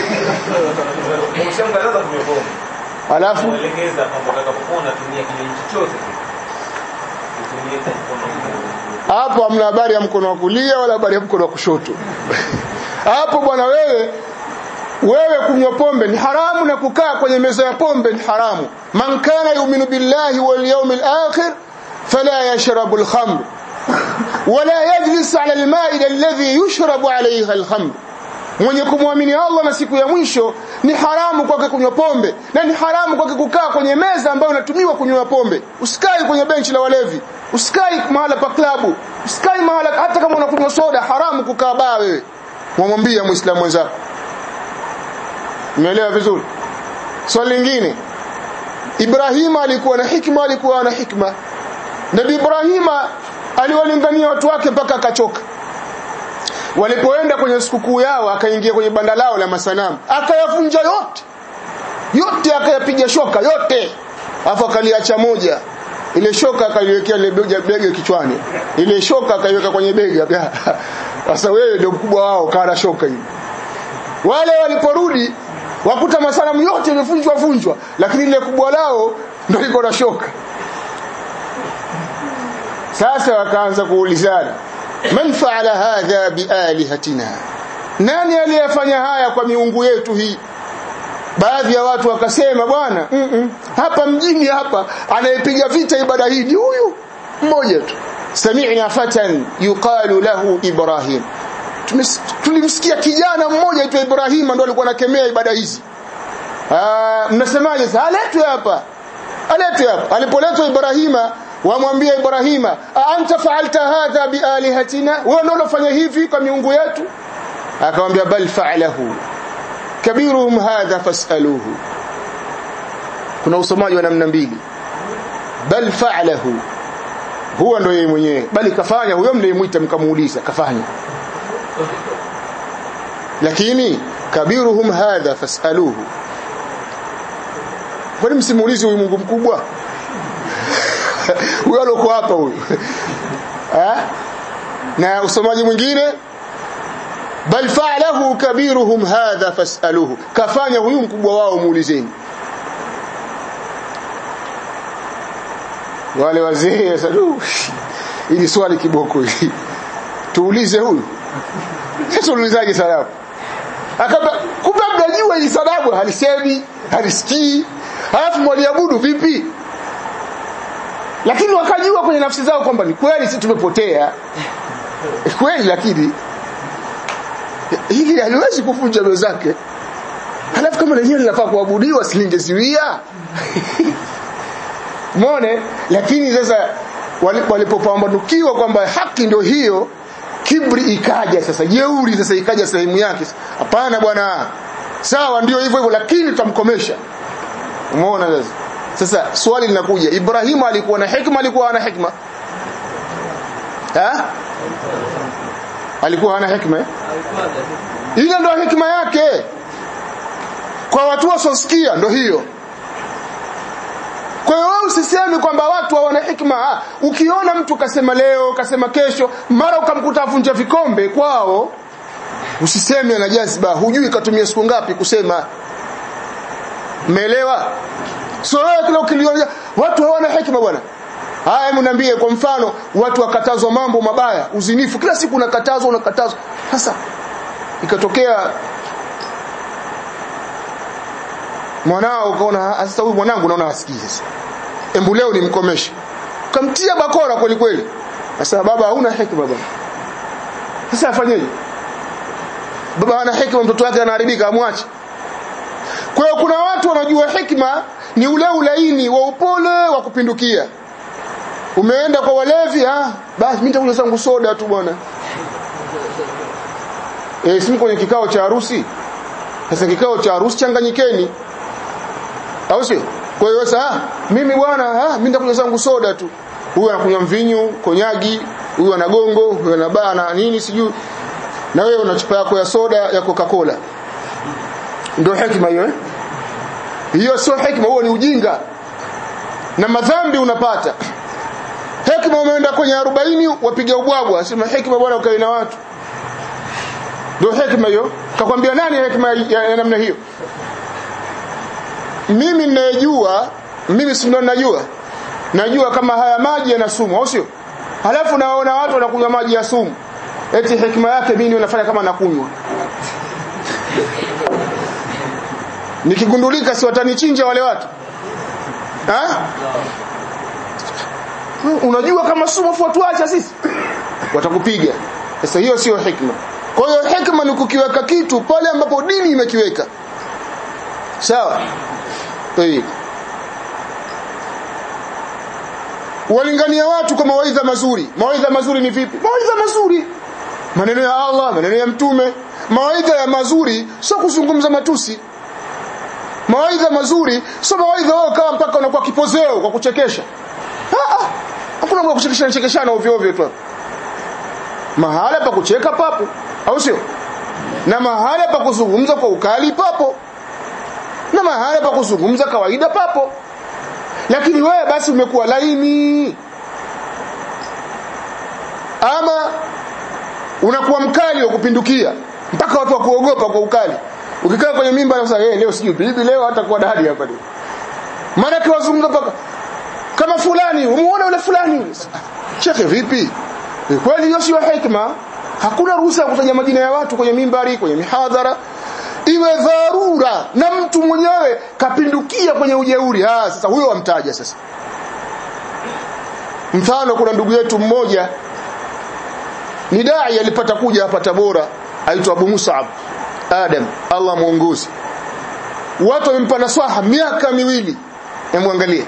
alafu Mwelekeza kwamba utakapokuwa unatumia kinywaji chochote utumie kwa mkono hapo hamna habari ya mkono wa kulia wala habari ya mkono wa kushoto hapo bwana wewe wewe kunywa pombe ni haramu na kukaa kwenye meza ya pombe ni haramu man kana yu'minu billahi wal yawmil akhir fala yashrabu al-khamr wala yajlis ala al-ma'ida alladhi yushrabu alayha al-khamr mwenye kumwamini Allah na siku ya mwisho ni haramu kwake kunywa pombe na ni haramu kwake kukaa kwenye meza ambayo inatumiwa kunywa pombe usikai kwenye benchi la walevi usikai mahala pa klabu usikai mahala hata kama unakunywa soda haramu kukaa baa wewe mwamwambia muislamu mwenzako umeelewa vizuri swali lingine Ibrahima alikuwa na hikma alikuwa na hikma Nabii Ibrahima aliwalingania watu wake mpaka akachoka walipoenda kwenye sikukuu yao akaingia kwenye banda lao la masanamu akayavunja yote yote akayapiga shoka yote afu akaliacha moja ile shoka akaliwekea ile bega bega kichwani ile shoka akaiweka kwenye bega sasa wewe ndio mkubwa wao kana shoka hii wale waliporudi wakuta masanamu yote yamevunjwa vunjwa lakini ile kubwa lao ndio liko na shoka sasa wakaanza kuulizana man faala hadha bialihatina nani aliyefanya haya kwa miungu yetu hii baadhi ya watu wakasema bwana mm -mm, hapa mjini hapa anayepiga vita ibada hii ni huyu mmoja tu sami'na fatan yuqalu lahu ibrahim tulimsikia kijana mmoja aitwa Ibrahim ndo alikuwa anakemea ibada hizi ah mnasemaje sasa aletwe hapa aletwe hapa alipoletwa Ibrahima wamwambia Ibrahima anta fa'alta hadha bialihatina wewe ndio unafanya hivi kwa miungu yetu akamwambia bal fa'alahu kabiruhum hadha fas'aluhu kuna usomaji wa namna mbili bal fa'alahu huwa ndio yeye mwenyewe bali kafanya huyo mnayemwita mkamuuliza kafanya lakini kabiruhum hadha fasaluhu kwani msimuulize huyu Mungu mkubwa huyo aloko hapa huyu eh na usomaji mwingine bal fa'alahu kabiruhum hadha fasaluhu kafanya huyu mkubwa wao muulizeni wale wazee sadu ili swali kiboko hili tuulize huyu sasa ulizaje salamu akaba kumbe mnajua hii salamu halisemi halisikii halafu mwaliabudu vipi lakini wakajua kwenye nafsi zao kwamba ni kweli sisi tumepotea kweli lakini hili haliwezi kuvunja roho zake halafu kama lenyewe linafaa kuabudiwa silingeziwia Umeone lakini sasa walipopambanukiwa kwamba haki ndio hiyo kibri ikaja sasa jeuri sasa ikaja sehemu yake hapana bwana sawa ndio hivyo hivyo lakini tutamkomesha umeona sasa sasa swali linakuja Ibrahim alikuwa na hikma alikuwa hana hikma ha alikuwa hana hikma ile ndio hikma yake kwa watu wasiosikia ndio hiyo kwa hiyo wewe usiseme kwamba watu hawana hikma. Ukiona mtu kasema leo, kasema kesho, mara ukamkuta avunja vikombe kwao, usiseme ana jazba, hujui katumia siku ngapi kusema. Umeelewa? So wewe kila ukiliona watu hawana hikma bwana. Haya mniambie kwa mfano watu wakatazwa mambo mabaya, uzinifu kila siku unakatazwa unakatazwa. Sasa ikatokea mwanao ukaona sasa huyu mwanangu naona hasikii sasa embu leo nimkomeshe kamtia bakora kweli kweli sasa baba hauna hekima baba sasa afanyeje baba ana hekima mtoto wake anaharibika amwache kwa hiyo kuna watu wanajua hekima ni ule ulaini wa upole wa kupindukia umeenda kwa walevi ah basi mimi nitakunywa zangu soda tu bwana eh si kwenye kikao cha harusi sasa kikao cha harusi changanyikeni au sio kwa hiyo sasa mimi bwana ah mimi nitakunywa zangu soda tu huyu anakunywa mvinyo konyagi huyu ana gongo huyu ana bana nini sijui na wewe una chupa yako ya soda ya Coca-Cola ndio hekima hiyo eh hiyo sio hekima huo ni ujinga na madhambi unapata hekima umeenda kwenye 40 wapiga ubwabwa sema hekima bwana ukae na watu ndio hekima hiyo kakwambia nani hekima ya, ya namna hiyo mimi ninayejua mimi si ndo najua najua kama haya maji yana sumu au sio halafu naona watu wanakunywa maji ya sumu eti hekima yake mimi nafanya kama nakunywa nikigundulika si watanichinja wale watu ha? unajua kama sumu afu tuacha sisi watakupiga sasa hiyo sio hikma kwa hiyo hikma ni kukiweka kitu pale ambapo dini imekiweka sawa Tayib. walingania watu kwa mawaidha mazuri mawaidha mazuri ni vipi mawaidha mazuri maneno ya Allah maneno ya mtume mawaidha ya mazuri sio kuzungumza matusi mawaidha mazuri sio mawaidha wao kama mpaka unakuwa kipozeo kwa kuchekesha ah ah hakuna mambo ya kuchekeshana chekeshana ovyo ovyo tu mahala pa kucheka papo au sio na mahala pa kuzungumza kwa ukali papo na mahala pa kuzungumza kawaida papo lakini wewe basi umekuwa laini ama unakuwa mkali wa kupindukia mpaka watu wakuogopa kwa ukali ukikaa kwenye mimba na kusema hey, leo sijui bibi leo hata kuwa dadi hapa leo maana kiwazungumza paka kama fulani umuone yule fulani yule shekhe vipi e, kweli hiyo sio hikma hakuna ruhusa ya kutaja majina ya watu kwenye mimbari kwenye mihadhara iwe dharura na mtu mwenyewe kapindukia kwenye ujeuri ah sasa huyo wamtaja sasa mfano kuna ndugu yetu mmoja ni dai alipata kuja hapa Tabora aitwa Abu Musab Adam Allah muongozi watu wamempa naswaha miaka miwili emwangalie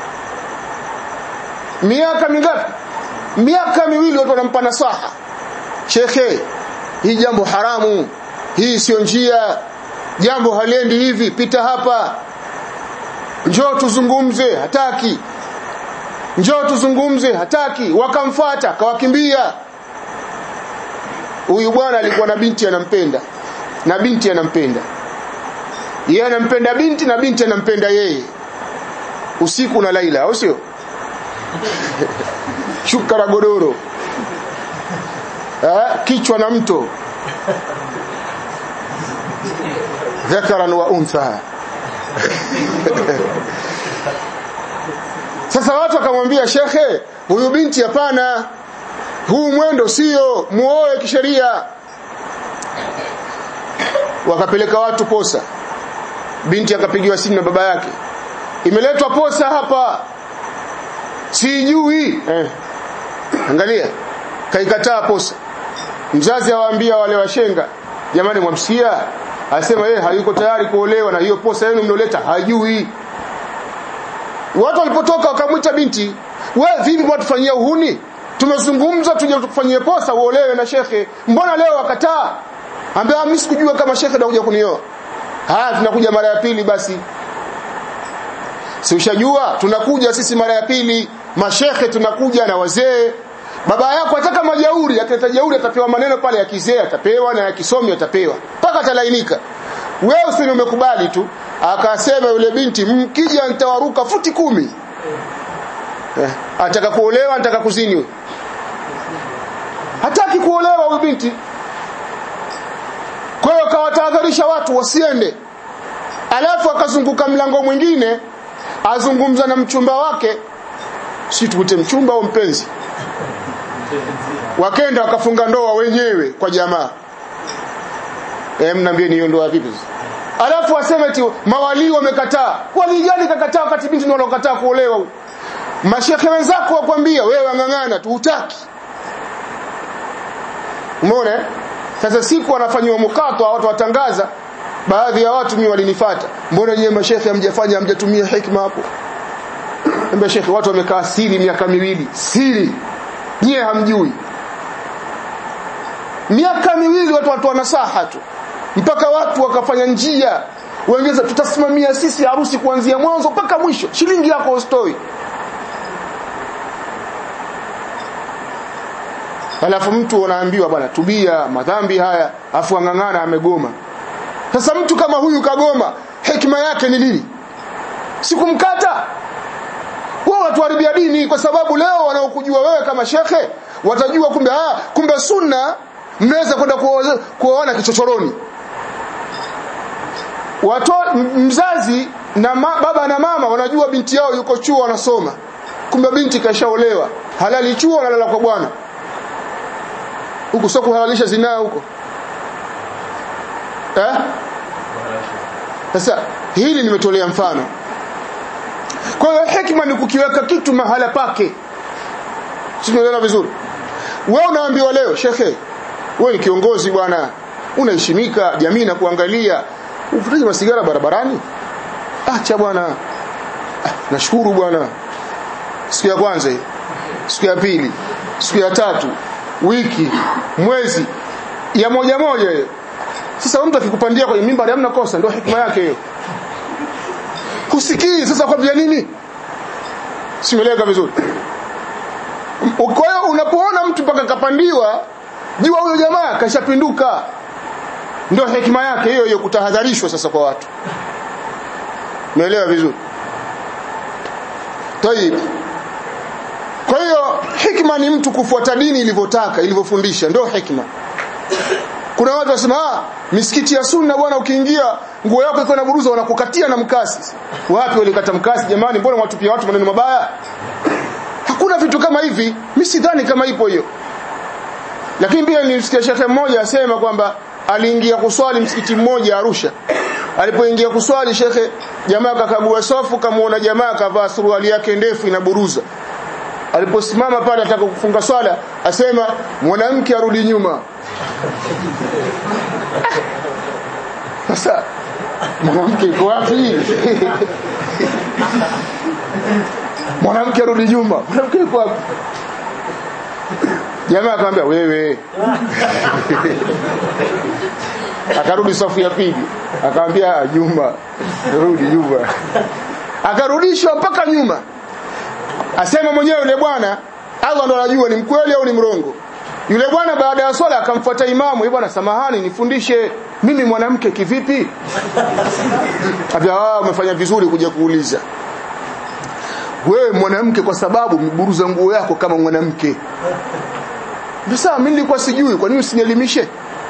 miaka mingapi miaka miwili watu wanampa nasaha shekhe hii jambo haramu hii sio njia jambo haliendi hivi pita hapa njoo tuzungumze hataki njoo tuzungumze hataki wakamfata kawakimbia huyu bwana alikuwa na binti anampenda na binti anampenda yeye anampenda binti na binti anampenda yeye usiku na laila au sio shuka la godoro eh, kichwa na mto dhakaran wa untha sasa watu wakamwambia shekhe huyu binti hapana huu mwendo sio muoe kisheria wakapeleka watu posa binti akapigiwa simu na baba yake imeletwa posa hapa sijui eh. angalia kaikataa posa mzazi awaambia wale washenga jamani mwamsikia asema yeye hayuko tayari kuolewa na hiyo posa yenu mnoleta hajui watu walipotoka wakamwita binti we vipi mwatufanyia uhuni tumezungumza tuje tukufanyie posa uolewe na shekhe mbona leo wakataa ambia mimi sikujua kama shekhe anakuja kunioa haya tunakuja mara ya pili basi si ushajua tunakuja sisi mara ya pili mashekhe tunakuja na wazee baba yako ataka majauri akileta jauri atapewa maneno pale ya kizee atapewa na ya kisomi atapewa mpaka atalainika wewe usini umekubali tu akasema yule binti mkija nitawaruka futi kumi eh, ataka kuolewa anataka kuzini hataki kuolewa huyu binti kwa hiyo akawatahadharisha watu wasiende alafu akazunguka mlango mwingine azungumza na mchumba wake si tukute mchumba au mpenzi wakenda wakafunga ndoa wenyewe kwa jamaa eh mnaambie ni ndoa vipi alafu aseme eti mawali wamekataa wali gani kakataa wakati binti ndio anakataa kuolewa mashekhe wenzako wakwambia wewe angangana tu utaki umeona sasa siku wanafanywa mkato watu watangaza baadhi ya watu mimi walinifuata mbona nyie mashekhe hamjafanya hamjatumia hikma hapo Mbona shekhe watu wamekaa siri miaka miwili siri nyie hamjui miaka miwili watu watu wanasaha tu mpaka watu wakafanya njia wengeza tutasimamia sisi harusi kuanzia mwanzo mpaka mwisho shilingi yako ustoi alafu mtu unaambiwa bwana tubia madhambi haya afu ang'ang'ana amegoma sasa mtu kama huyu kagoma hekima yake ni nini sikumkata wao watuharibia dini kwa sababu leo wanaokujua wewe kama shekhe watajua kumbe ah kumbe sunna mnaweza kwenda kuoze- kuoana kichochoroni Wato, mzazi na ma, baba na mama wanajua binti yao yuko chuo wanasoma kumbe binti kashaolewa halali chuo analala kwa bwana huku sio kuhalalisha zinaa huko eh sasa hili nimetolea mfano kwa hiyo hekima ni kukiweka kitu mahala pake simeelewa vizuri wewe unaambiwa leo shekhe wewe ni kiongozi bwana unaheshimika jamii na kuangalia uvutaji masigara barabarani acha bwana ah, nashukuru bwana siku ya kwanza hii siku ya pili siku ya tatu wiki mwezi ya moja moja hiyo sasa mtu akikupandia kwenye mimbari hamna kosa ndio hikma yake hiyo husikii sasa kwa nini simeleka vizuri kwa hiyo unapoona mtu mpaka kapandiwa jua huyo jamaa kashapinduka ndio hekima yake hiyo hiyo kutahadharishwa sasa kwa watu umeelewa vizuri tayib kwa hiyo hikma ni mtu kufuata dini ilivyotaka ilivyofundisha ndio hikma kuna watu wasema ah misikiti ya sunna bwana ukiingia nguo yako iko na buruza wanakukatia na mkasi wapi walikata mkasi jamani mbona mwatupia watu maneno mabaya hakuna vitu kama hivi mimi sidhani kama ipo hiyo lakini pia nilisikia shekhe mmoja asema kwamba aliingia kuswali msikiti mmoja Arusha alipoingia kuswali shekhe jamaa kakagua sofu kamuona jamaa kavaa suruali yake ndefu inaburuza aliposimama pale ataka kufunga swala asema mwanamke arudi nyuma sasa mwanamke iko wapi mwanamke arudi nyuma mwanamke iko wapi jamaa akamwambia wewe akarudi safu ya pili akamwambia nyuma rudi nyuma akarudishwa mpaka nyuma asema mwenyewe yule bwana Allah ndo anajua ni mkweli au ni mrongo yule bwana baada ya swala akamfuata imamu yule bwana samahani nifundishe mimi mwanamke kivipi abia ah umefanya vizuri kuja kuuliza wewe mwanamke kwa sababu mburuza nguo yako kama mwanamke sasa mimi nilikuwa sijui kwa nini usinielimishe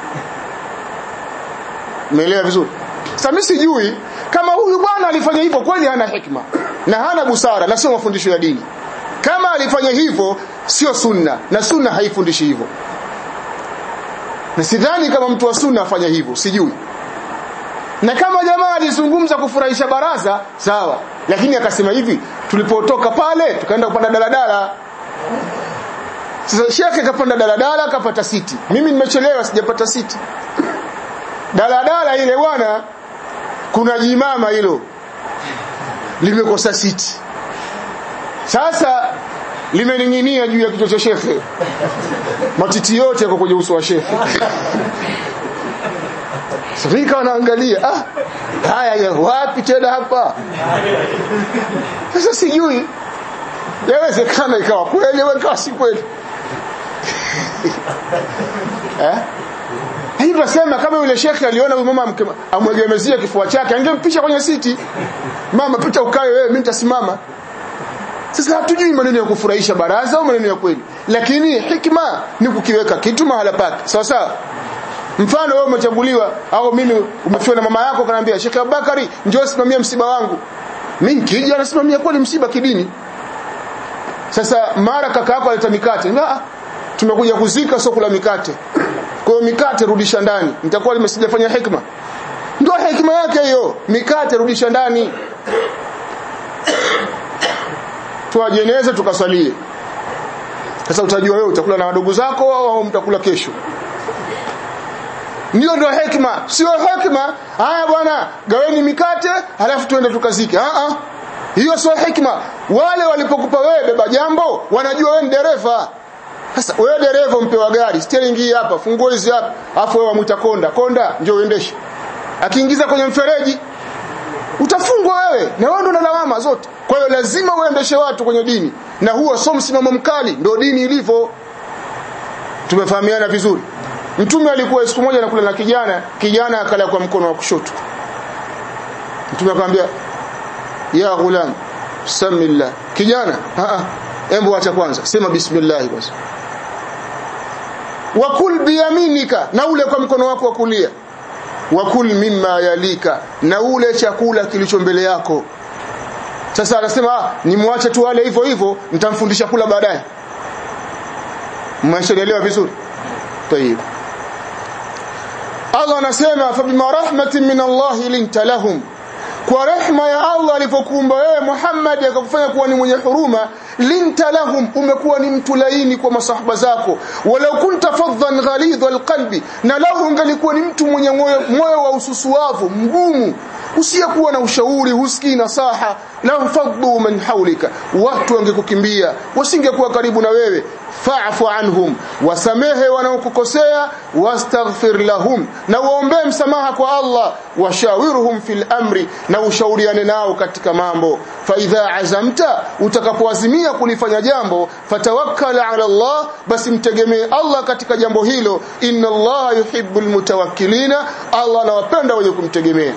umeelewa vizuri sasa mimi sijui kama huyu bwana alifanya hivyo kweli hana hikma na hana busara na sio mafundisho ya dini kama alifanya hivyo sio sunna na sunna haifundishi hivyo na sidhani kama mtu wa sunna afanya hivyo sijui na kama jamaa alizungumza kufurahisha baraza sawa lakini akasema hivi tulipotoka pale tukaenda kupanda daladala sasa shekhe kapanda daladala kapata siti mimi nimechelewa sijapata siti daladala ile bwana kuna jimama hilo limekosa siti sasa limening'inia juu ya kichwa cha shekhe matiti yote yako kwenye uso wa shekhe sasa nikawa naangalia ah haya ya wapi tena hapa sasa sijui yawezekana ikawa kweli au ikawa si kweli eh hii tunasema kama yule shekhe aliona huyu mama amwegemezia kifua chake angempisha kwenye siti mama pita ukae wewe mimi nitasimama sasa hatujui maneno ya kufurahisha baraza au maneno ya kweli lakini hikma ni kukiweka kitu mahala pake sawa sawa mfano wewe umechaguliwa au mimi umefiwa na mama yako kanaambia Sheikh Abubakari njoo simamia msiba wangu mimi nikija anasimamia kweli msiba kidini sasa mara kaka yako aleta mikate ah tumekuja kuzika sio kula mikate kwa hiyo mikate rudisha ndani nitakuwa limesijafanya hikma ndio hikma yake hiyo mikate rudisha ndani tuwajeneze tukasalie sasa utajua wewe utakula na wadogo zako au mtakula kesho ndio ndio hekima sio hekima haya bwana gaweni mikate halafu tuende tukazike ah ah hiyo sio hekima wale walipokupa wewe beba jambo wanajua wewe ni dereva sasa wewe dereva mpewa gari steering hii hapa funguo hizi hapa afu wewe wamuita konda konda njoo uendeshe akiingiza kwenye mfereji utafungwa wewe na wewe ndo na lawama zote kwa hiyo lazima uendeshe watu kwenye dini na huo sio msimamo mkali ndio dini ilivyo tumefahamiana vizuri mtume alikuwa siku moja anakula na kijana kijana akala kwa mkono wa kushoto mtume akamwambia ya ghulam samillah kijana a a embo acha kwanza sema bismillah kwanza wakul biyaminika na ule kwa mkono wako wa kulia wakul mimma yalika na ule chakula kilicho mbele yako sasa anasema ah, nimwache tu wale hivyo hivyo nitamfundisha kula baadaye mmeshaelewa vizuri tayib Allah anasema fa bima rahmatin min Allah linta lahum kwa rehma ya Allah alipokuumba wewe Muhammad akakufanya kuwa ni mwenye huruma linta lahum umekuwa ni mtu laini kwa masahaba zako walau kunta faddan ghalidha alqalbi na lau ungalikuwa ni mtu mwenye moyo, moyo wa ususuavu mgumu usiyekuwa na ushauri husikii nasaha la faddu man haulika watu wangekukimbia wasingekuwa karibu na wewe fa'fu anhum wasamehe wanaokukosea wastaghfir lahum na waombee msamaha kwa Allah washawiruhum fil amri na ushauriane nao katika mambo fa idha azamta utakapoazimia kulifanya jambo fatawakkal ala Allah basi mtegemee Allah katika jambo hilo inna Allah yuhibbul mutawakkilina Allah anawapenda wenye kumtegemea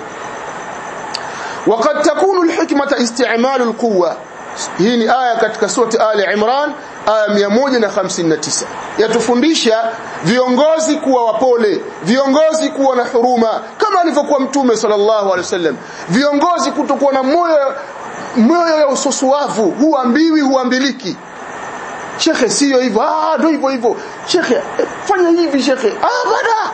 وقد تكون الحكمة استعمال القوة hii ni aya katika surati Ali Imran aya 159 yatufundisha viongozi kuwa wapole viongozi kuwa na huruma kama alivyokuwa mtume sallallahu alaihi wasallam viongozi kutokuwa na moyo moyo ya usosuavu huambiwi huambiliki shekhe sio hivyo ah ndio hivyo hivyo shekhe fanya hivi shekhe ah bada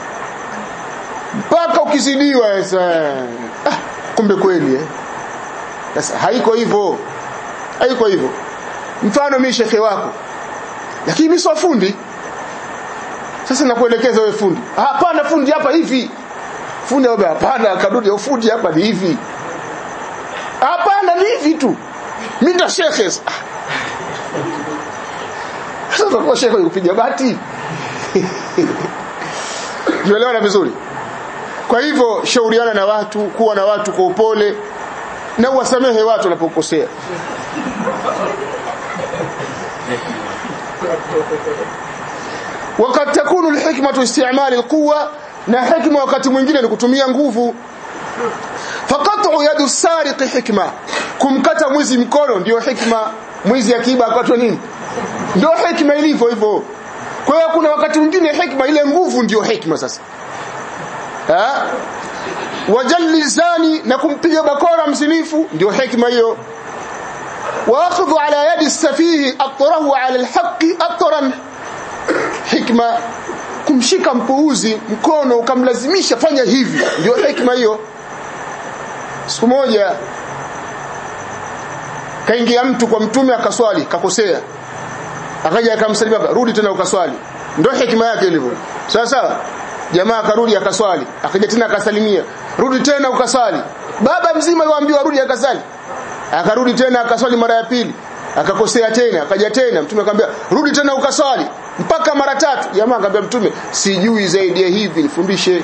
mpaka ukizidiwa sasa ah, kumbe kweli eh sasa haiko hivyo haiko hivyo mfano mimi shekhe wako lakini mimi sio fundi sasa nakuelekeza wewe fundi hapana fundi hapa hivi fundi wewe hapana kadudi fundi hapa ni hivi hapana ni hivi tu mimi ndo shekhe sasa utakuwa shekhe kupiga bati tuelewana vizuri kwa hivyo shauriana na watu kuwa na watu kwa upole na uwasamehe watu wanapokosea wakati takunu alhikmatu istimali alquwa na hikma wakati mwingine ni kutumia nguvu faqatu yadu sariqi hikma kumkata mwizi mkono ndio hikma mwizi akiba akatwa nini ndio hikma ilivyo hivyo kwa hiyo kuna wakati mwingine hikma ile nguvu ndio hikma sasa ha wajalli zani na kumpiga bakora mzinifu ndio hikma hiyo واخذ على يد السفيه اطره على الحق اطرا hikma kumshika mpuuzi mkono ukamlazimisha fanya hivi ndio hikma hiyo siku moja kaingia mtu kwa mtume akaswali kakosea akaja akamsalimia rudi tena ukaswali ndio hikma yake ilivyo sawa sawa jamaa akarudi akaswali akaja tena akasalimia rudi tena ukaswali baba mzima aliambiwa rudi akasali akarudi tena akaswali mara ya pili akakosea tena akaja tena mtume akamwambia rudi tena ukaswali mpaka mara tatu jamaa akamwambia mtume sijui zaidi ya hivi nifundishe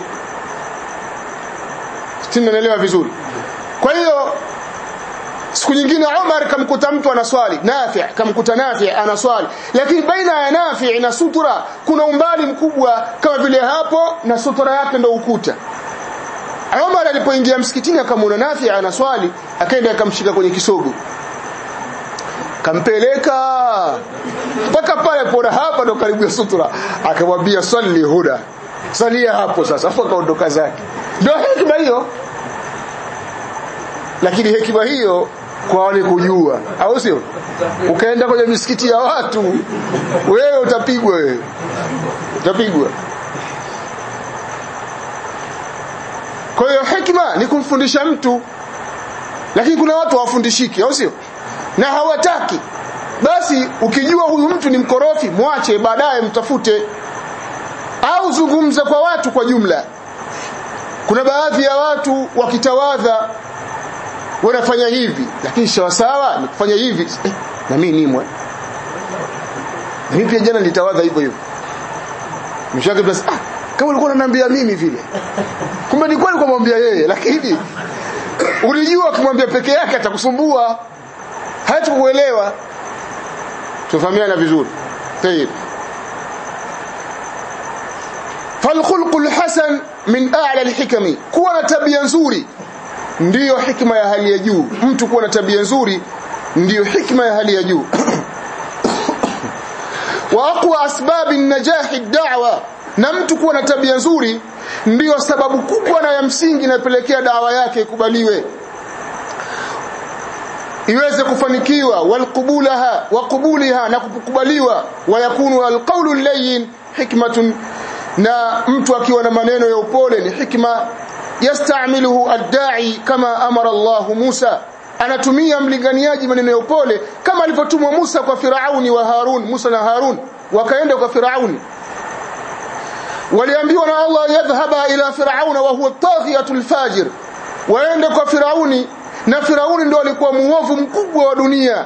sinaelewa vizuri kwa hiyo siku nyingine Umar kamkuta mtu anaswali Nafi kamkuta Nafi anaswali lakini baina ya Nafi na sutura kuna umbali mkubwa kama vile hapo na sutura yake ndo ukuta Umar alipoingia msikitini akamwona Nafi anaswali akaenda akamshika kwenye kisogo kampeleka mpaka pale pora hapa ndo karibu ya sutura akamwambia swali huda salia hapo sasa afu akaondoka zake ndio hekima hiyo lakini hekima hiyo kwa wale kujua au sio ukaenda kwenye misikiti ya watu wewe utapigwa wewe utapigwa kwa hiyo hekima ni kumfundisha mtu lakini kuna watu hawafundishiki au sio na hawataki basi ukijua huyu mtu ni mkorofi mwache baadaye mtafute au zungumza kwa watu kwa jumla kuna baadhi ya watu wakitawadha wanafanya hivi lakini sawa sawa ni kufanya hivi eh, na mimi nimwe na mimi pia jana nilitawadha hivyo hivyo mshaka basi ah kama ulikuwa unaniambia mimi vile kumbe ni kweli kumwambia yeye lakini ulijua kumwambia peke yake atakusumbua hatakuelewa tufahamiana vizuri tayeb falkhulqul hasan min a'la alhikami kuwa na tabia nzuri ndiyo hikma ya hali ya juu mtu kuwa na tabia nzuri ndiyo hikma ya hali ya juu wa aqwa asbabi najahi da'wa na mtu kuwa na tabia nzuri ndiyo sababu kubwa na ya msingi inapelekea dawa yake ikubaliwe iweze kufanikiwa walqubulaha wa qubuliha na kukubaliwa wa yakunu alqawlu layyin hikmatun na mtu akiwa na maneno ya upole ni hikma yastamiluhu ad-da'i kama amara Allah Musa anatumia mlinganiaji maneno ya upole kama alivyotumwa Musa kwa Firauni wa Harun Musa na Harun wakaenda kwa Firauni waliambiwa na Allah yadhhaba ila Firauna wa huwa taghiyatul fajir waende kwa Firauni na Firauni ndo alikuwa muovu mkubwa wa dunia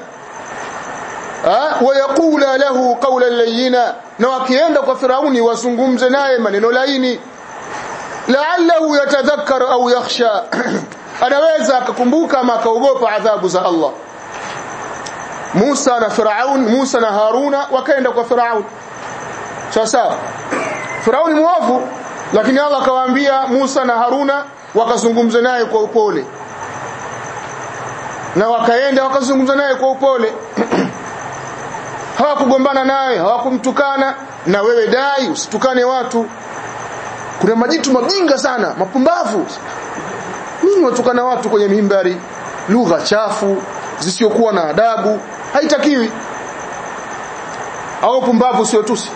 wayaqula lahu qawlan layyina na wakienda kwa Firauni wazungumze naye maneno laini la'allahu yatadhakkar au yakhsha anaweza akakumbuka ama akaogopa adhabu za Allah Musa na Firaun Musa na Haruna wakaenda kwa Firaun sawa sawa Firauni muovu lakini Allah akawaambia Musa na Haruna wakazungumza naye kwa upole na wakaenda wakazungumza naye kwa upole hawakugombana naye hawakumtukana na wewe dai usitukane watu kuna majitu majinga sana mapumbavu nini watukana watu kwenye mimbari lugha chafu zisiokuwa na adabu haitakiwi au pumbavu sio tusi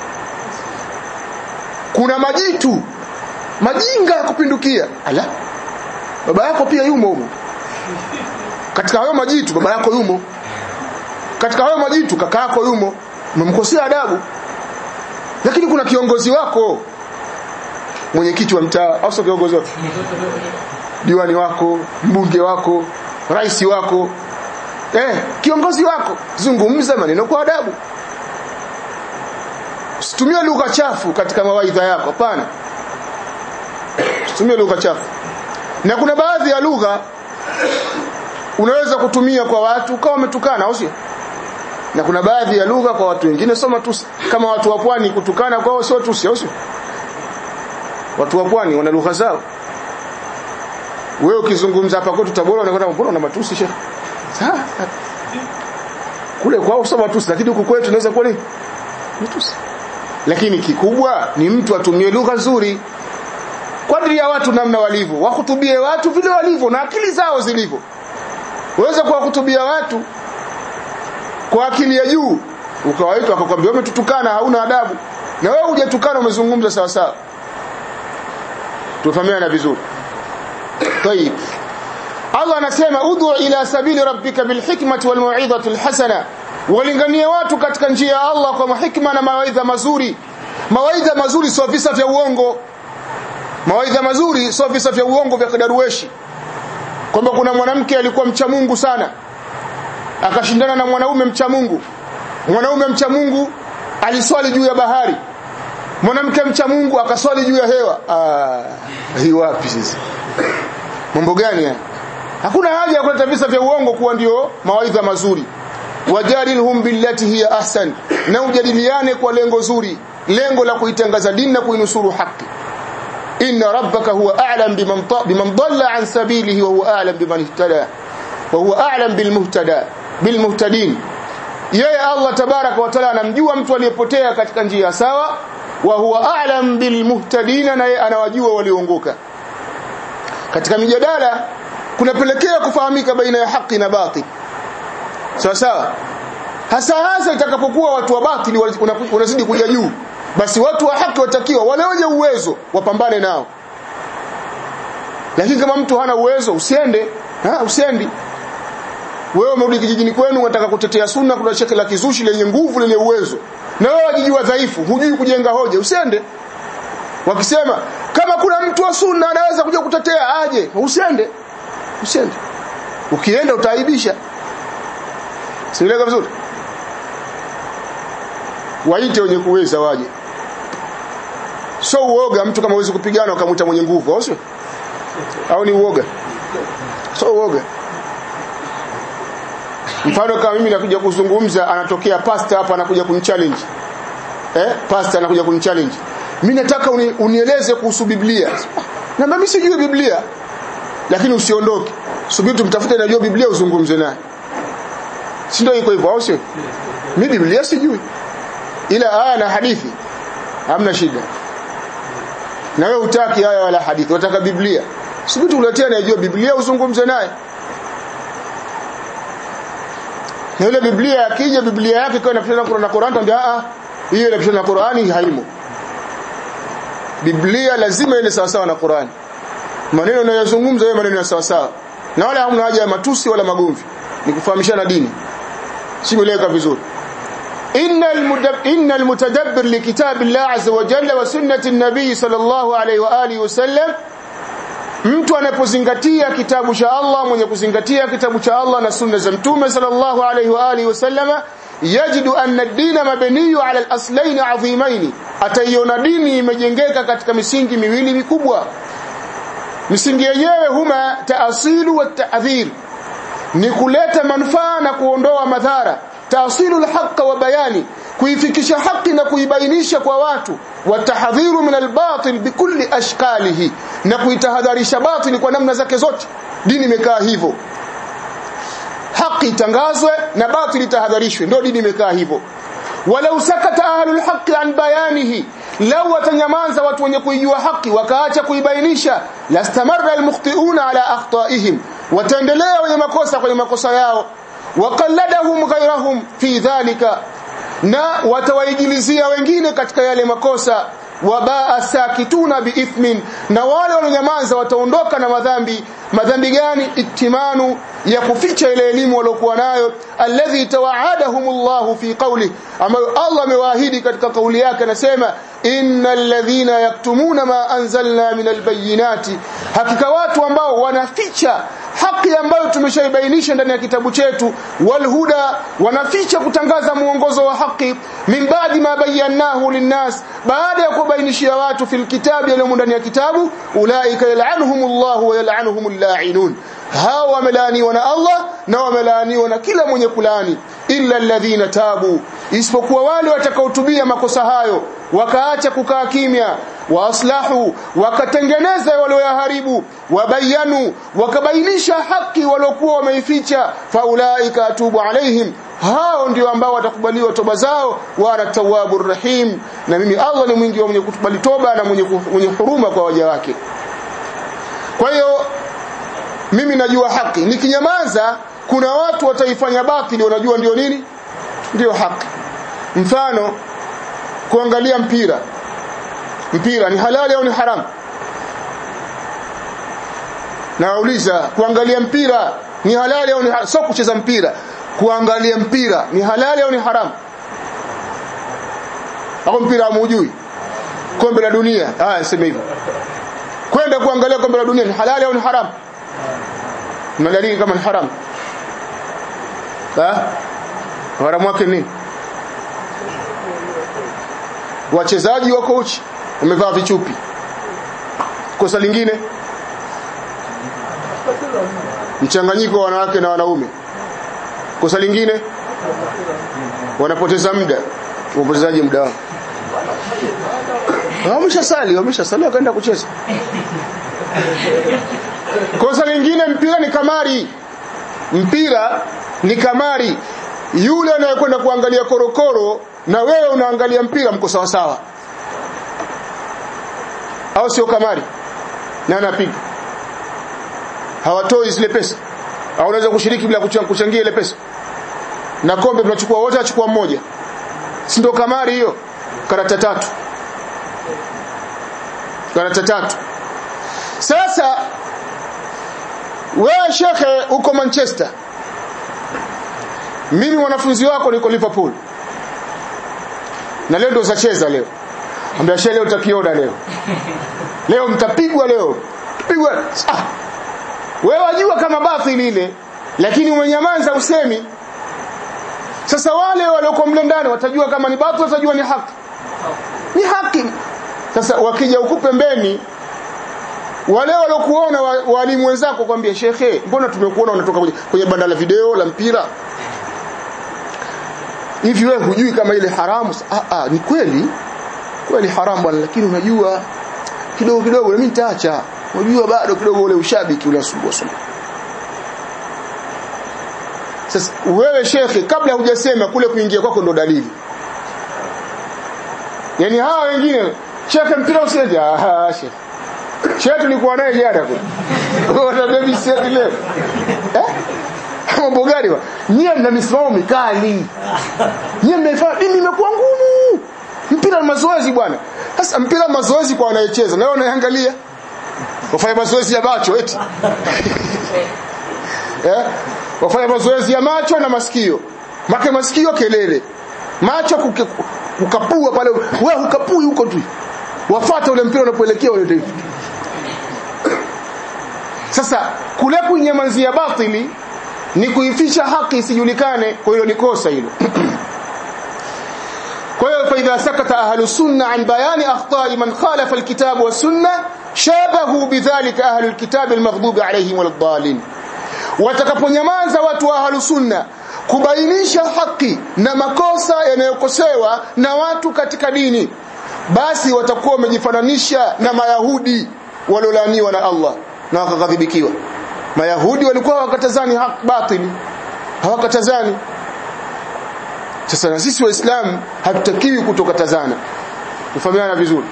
kuna majitu majinga ya kupindukia ala baba yako pia yumo humo katika hayo majitu baba yako yumo katika hayo majitu kaka yako yumo umemkosea adabu lakini kuna kiongozi wako mwenyekiti wa mtaa au sio kiongozi wako diwani wako mbunge wako rais wako eh kiongozi wako zungumza maneno kwa adabu usitumie lugha chafu katika mawaidha yako hapana usitumie lugha chafu na kuna baadhi ya lugha unaweza kutumia kwa watu kama umetukana au sio na kuna baadhi ya lugha kwa watu wengine soma tusi kama watu wa pwani kutukana kwao sio tusi au sio watu wa pwani wana lugha zao wewe ukizungumza hapa kwetu Tabora unakwenda mbona una matusi shehe sawa kule kwao sio matusi lakini huku kwetu inaweza kuwa ni matusi lakini kikubwa ni mtu atumie lugha nzuri kadri ya watu namna walivyo wakutubie watu vile walivyo na akili zao zilivyo uweze kuwahutubia watu kwa akili ya juu ukawaita akakwambia umetutukana hauna adabu na wewe hujatukana umezungumza sawa sawa tufahamiana vizuri طيب Allah anasema ud'u ila sabili rabbika bilhikmati walmau'izati alhasana walingania watu katika njia ya Allah kwa hikma na mawaidha mazuri mawaidha mazuri sio visa vya uongo mawaidha mazuri sio visa vya uongo vya kidarueshi kwamba kuna mwanamke alikuwa mcha Mungu sana akashindana na mwanaume mcha Mungu mwanaume mcha Mungu aliswali juu ya bahari mwanamke mcha Mungu akaswali juu ya hewa ah hii wapi sisi mambo gani haya hakuna haja ya kuleta visa vya uongo kuwa ndio mawaidha mazuri wajadilhum billati hiya ahsan na ujadiliane kwa lengo zuri lengo la kuitangaza dini na kuinusuru haki inna rabbaka huwa a'lam biman biman dhalla an sabilihi wa huwa a'lam biman ihtada wa huwa a'lam bilmuhtada bilmuhtadin yeye Allah tabaraka wa taala anamjua mtu aliyepotea katika njia sawa wa huwa a'lam bilmuhtadin na yeye anawajua walioongoka katika mijadala kunapelekea kufahamika baina ya haki na batil sawa sawa hasa hasa itakapokuwa watu wa batili wanazidi kuja juu basi watu wa haki watakiwa wale wenye uwezo wapambane nao lakini kama mtu hana uwezo usiende ha, usiendi wewe umerudi kijijini kwenu unataka kutetea sunna kuna shekhe la kizushi lenye nguvu lenye uwezo na wewe wajijua dhaifu hujui kujenga hoja usiende wakisema kama kuna mtu wa sunna anaweza kuja kutetea aje usiende usiende ukienda utaaibisha sieleka vizuri waite wenye kuweza waje so uoga mtu kama huwezi kupigana ukamwita mwenye nguvu au sio au ni uoga so uoga mfano kama mimi nakuja kuzungumza anatokea pastor hapa anakuja kunichallenge eh pastor anakuja kunichallenge mimi nataka uni, unieleze kuhusu Biblia na mimi sijui Biblia lakini usiondoke subiri tumtafute najua Biblia uzungumze naye si ndio iko hivyo au sio mimi Biblia sijui ila aya na hadithi hamna shida na wewe utaki aya wala hadithi unataka Biblia subiri tuletea anayejua Biblia uzungumze naye na ile Biblia akija Biblia yake kwa inapishana na Qur'an tuambia ah hiyo inapishana na Qur'ani haimo Biblia lazima iende sawa sawa na Qur'ani maneno unayozungumza wewe maneno ya sawa sawa na wala hamna haja ya matusi wala magomvi ni kufahamishana dini simeleka vizuri إن المتدبر لكتاب الله عز وجل وسنة النبي صلى الله عليه وآله وسلم mtu anapozingatia kitabu cha Allah mwenye kuzingatia kitabu cha Allah na sunna za mtume sallallahu alayhi wa alihi wasallama yajidu anna ad-din mabniyu ala al-aslayn adhimayn ataiona dini imejengeka katika misingi miwili mikubwa misingi yenyewe huma taasilu wa ta'dhir ni kuleta manufaa na kuondoa madhara taasilu al-haqq wa bayani kuifikisha haki na kuibainisha kwa watu watahadhiru min albatil bikulli ashkalihi na kuitahadharisha batili kwa namna zake zote dini imekaa hivyo haki itangazwe na batili tahadharishwe ndio dini imekaa hivyo walau sakata ahlul haqqi an bayanihi lau watanyamaza watu wenye kuijua haki wakaacha kuibainisha lastamarra almukhti'una ala akhtaihim wataendelea wenye makosa kwenye makosa yao waqalladahum ghayrahum fi dhalika na watawaigilizia wengine katika yale makosa wabaa sakituna biithmin na wale walionyamaza wataondoka na madhambi madhambi gani itimanu ya kuficha ile elimu waliokuwa nayo alladhi tawaadahumullahu fi qawli ambayo Allah amewaahidi katika kauli yake anasema innal ladhina yaktumuna ma anzalna minal bayyinati hakika watu ambao wanaficha haki ambayo tumeshaibainisha ndani ya kitabu chetu walhuda wanaficha kutangaza muongozo wa haki min baadi ma bayyanahu linnas baada ya kubainishia watu fil kitabi yaliyomo ndani ya kitabu ulaika yal'anuhumullahu wa yal'anuhumul la'inun hawa wamelaaniwa na Allah na wamelaaniwa na kila mwenye kulaani illa alladhina tabu isipokuwa wale watakaotubia makosa hayo wakaacha kukaa kimya waaslahu wakatengeneza walioyaharibu wabayanu wakabainisha haki waliokuwa wameificha faulaika atubu alaihim hao ndio ambao watakubaliwa toba zao wa ana tawwabur rahim na mimi Allah ni mwingi wa mwenye kukubali toba na mwenye mwenye huruma kwa waja wake kwa hiyo mimi najua haki nikinyamaza kuna watu wataifanya batili wanajua ndio nini ndio haki mfano kuangalia mpira mpira ni halali au ni haramu nauliza kuangalia mpira ni halali au ni haramu sio kucheza mpira kuangalia mpira ni halali au ni haramu au mpira hamujui kombe la dunia haya niseme hivyo kwenda kuangalia kombe la dunia ni halali au ni haramu na dalili kama ni haramu ha haramu wake nini wachezaji wako uchi wamevaa vichupi kosa lingine mchanganyiko wa wanawake na wanaume kosa lingine wanapoteza muda wapotezaji muda wao wameshasali wameshasali wakaenda kucheza kosa lingine mpira ni kamari mpira ni kamari yule anayekwenda kuangalia korokoro na wewe unaangalia mpira mko sawa sawa au sio kamari na anapiga hawatoi zile pesa au unaweza kushiriki bila kuchangia ile pesa na kombe tunachukua wote achukua mmoja si ndio kamari hiyo karata tatu karata tatu sasa wewe shekhe uko Manchester mimi mwanafunzi wako niko Liverpool na leo ndo zacheza leo ambia shehe leo utakiona leo leo mtapigwa leo pigwa ah wewe wajua kama bathili ile lakini umenyamaza usemi sasa wale walioko mle ndani watajua kama ni bathili watajua ni haki ni haki sasa wakija huku pembeni wale waliokuona walimu wenzako kwambia shekhe mbona tumekuona unatoka kwenye, kwenye banda la video la mpira hivi wewe hujui kama ile haramu ah, ah, ni kweli kweli haramu bwana lakini unajua kidogo kidogo na mimi nitaacha unajua bado kidogo ule ushabiki ule asumbua sumbua sasa wewe shekhe kabla hujasema kule kuingia kwako ndo dalili yani hawa wengine shekhe mpira usiende ah shekhe shekhe tulikuwa naye jana kule wana baby set leo eh mambo gani wa nyie mna misimamo mikali nyie mnaifanya dini imekuwa ngumu mpira ni mazoezi bwana sasa mpira mazoezi kwa wanayecheza na wewe unaangalia wafanya mazoezi ya macho eti eh wafanya mazoezi ya macho na masikio make masikio kelele macho kuke, ukapua pale wewe ukapui huko tu wafuata ule mpira unapoelekea ule hivi sasa kule kuinyamazia batili ni kuificha haki isijulikane kwa hiyo ni kosa hilo kwa hiyo fa idha sakata ahlu sunna an bayani akhta'i man khalafa alkitab wa sunna shabahu bidhalika ahlu alkitab almaghdubi alayhim waladdallin watakaponyamaza watu wa ahlu sunna kubainisha haki na makosa yanayokosewa na watu katika dini basi watakuwa wamejifananisha na mayahudi waliolaaniwa na Allah na wakaghadhibikiwa mayahudi walikuwa hawakatazani haki batili hawakatazani sasa na sisi waislamu hatutakiwi kutokatazana tufahamiana vizuri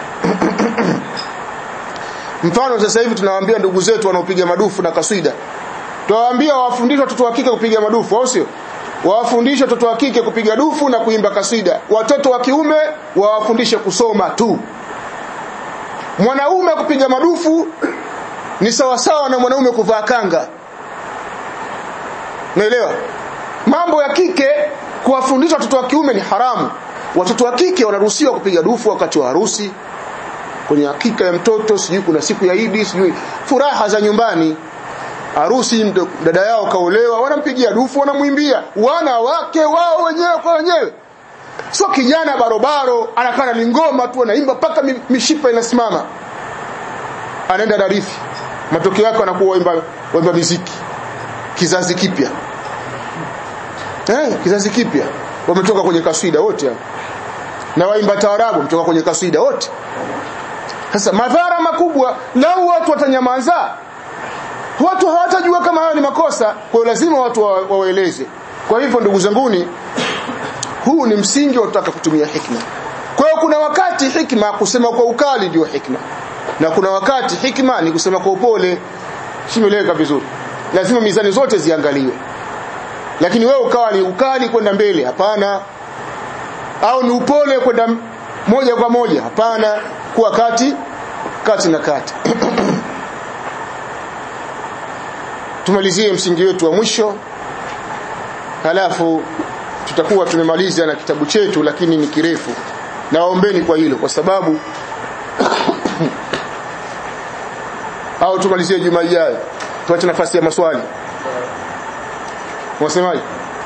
mfano sasa hivi tunawaambia ndugu zetu wanaopiga madufu na kaswida tuwaambia wawafundishe watoto wa kike kupiga madufu au sio wawafundishe watoto wa kike kupiga dufu na kuimba kaswida watoto wa kiume wawafundishe kusoma tu mwanaume kupiga madufu ni sawasawa na mwanaume kuvaa kanga naelewa mambo ya kike kuwafundisha watoto wa kiume ni haramu watoto wa kike wanaruhusiwa kupiga dufu wakati wa harusi kwenye hakika ya mtoto sijui kuna siku ya Idi sijui furaha za nyumbani harusi dada yao kaolewa wanampigia dufu wanamwimbia wana wake wao wenyewe kwa wenyewe sio kijana barobaro anakaa na ngoma tu anaimba mpaka mishipa inasimama anaenda darifi matokeo yake anakuwa waimba waimba muziki kizazi kipya eh kizazi kipya wametoka kwenye kaswida wote hao na waimba taarabu wametoka kwenye kaswida wote sasa madhara makubwa lau watu watanyamaza watu hawatajua kama hayo ni makosa kwa hiyo lazima watu wawaeleze kwa hivyo ndugu zanguni huu ni msingi wa kutaka kutumia hikma kwa hiyo kuna wakati hikma kusema kwa ukali ndio hikma na kuna wakati hikma ni kusema kwa upole simeleka vizuri lazima mizani zote ziangaliwe lakini wewe ukawa ni ukali kwenda mbele hapana au ni upole kwenda moja kwa moja hapana kuwa kati kati na kati tumalizie msingi wetu wa mwisho halafu tutakuwa tumemaliza na kitabu chetu lakini ni kirefu nawaombeni kwa hilo kwa sababu au tumalizie juma ijayo tuache nafasi ya maswali wasemaje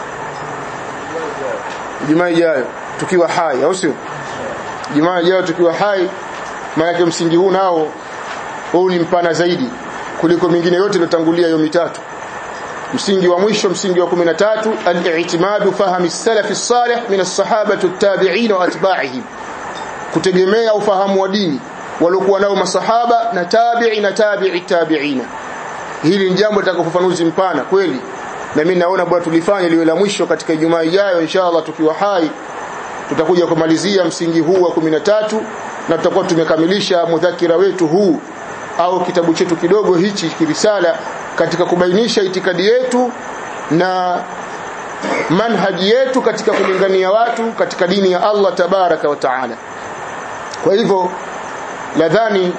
juma ijayo tukiwa hai au sio juma ijayo tukiwa hai maana msingi huu nao huu ni mpana zaidi kuliko mingine yote iliyotangulia hiyo mitatu msingi wa mwisho msingi wa 13 al-i'timadu fahami salafi salih min as-sahaba at-tabi'in wa atba'ihim kutegemea ufahamu wa dini waliokuwa nao masahaba na tabi'i na tabi'i tabi'ina hili ni jambo litakapofafanuzi mpana kweli na mimi naona bwana tulifanya liwe la mwisho katika Ijumaa ijayo inshallah tukiwa hai tutakuja kumalizia msingi huu wa 13 na tutakuwa tumekamilisha mudhakira wetu huu au kitabu chetu kidogo hichi kirisala katika kubainisha itikadi yetu na manhaji yetu katika kulingania watu katika dini ya Allah tabaraka wa taala kwa hivyo nadhani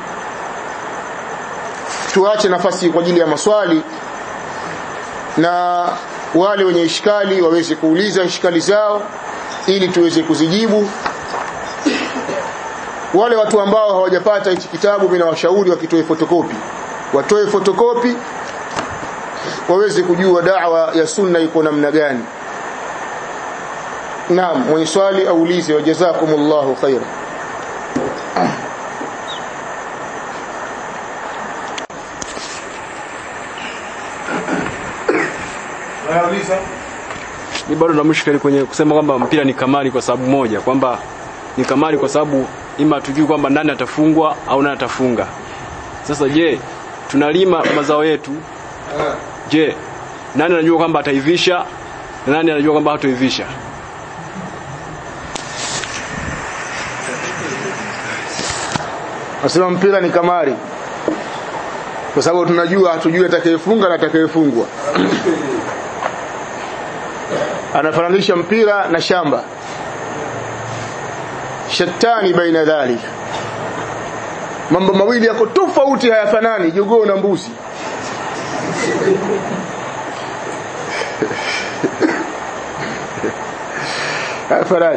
tuache nafasi kwa ajili ya maswali na wale wenye ishkali waweze kuuliza ishkali zao ili tuweze kuzijibu wale watu ambao hawajapata hichi kitabu mimi nawashauri wakitoe fotokopi watoe fotokopi waweze kujua da'wa ya sunna iko namna gani naam mwenye swali aulize wajazakumullahu khaira ni bado na mushkeli kwenye kusema kwamba mpira ni kamari kwa sababu moja kwamba ni kamari kwa sababu ima tujui kwamba nani atafungwa au nani atafunga sasa je tunalima mazao yetu je nani anajua kwamba ataivisha na nani anajua kwamba hatoivisha Nasema mpira ni kamari. Kwa sababu tunajua hatujui atakayefunga na atakayefungwa. Anafananisha mpira na shamba. Shatani baina dhalika. Mambo mawili yako tofauti hayafanani, jogoo na mbuzi. Hayafanani.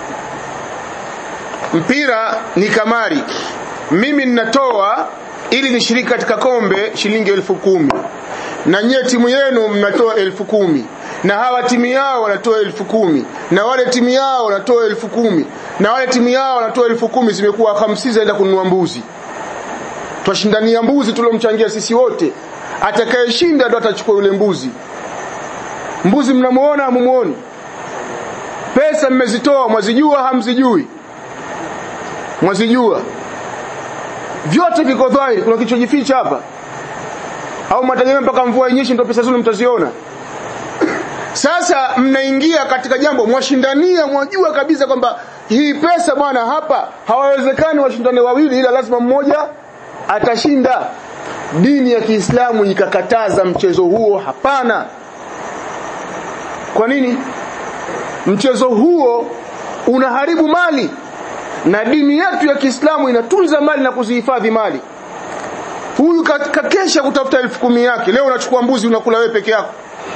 Mpira ni kamari mimi ninatoa ili nishiriki katika kombe shilingi elfu kumi na nyie timu yenu mnatoa elfu kumi na hawa timu yao wanatoa elfu kumi na wale timu yao wanatoa elfu kumi na wale timu yao wanatoa elfu kumi zimekuwa hamsini zaenda kununua mbuzi twashindania mbuzi tuliomchangia sisi wote atakayeshinda ndo atachukua yule mbuzi mbuzi mnamuona hamumuoni pesa mmezitoa mwazijua hamzijui mwazijua vyote viko dhahiri kuna kichojificha hapa au mtategemea mpaka mvua inyeshe ndio pesa zenu mtaziona sasa mnaingia katika jambo mwashindania mwajua kabisa kwamba hii pesa bwana hapa hawawezekani washindane wawili ila lazima mmoja atashinda dini ya Kiislamu ikakataza mchezo huo hapana kwa nini mchezo huo unaharibu mali na dini yetu ya Kiislamu inatunza mali na kuzihifadhi mali huyu kakesha kutafuta elfu kumi yake leo unachukua mbuzi unakula wewe peke yako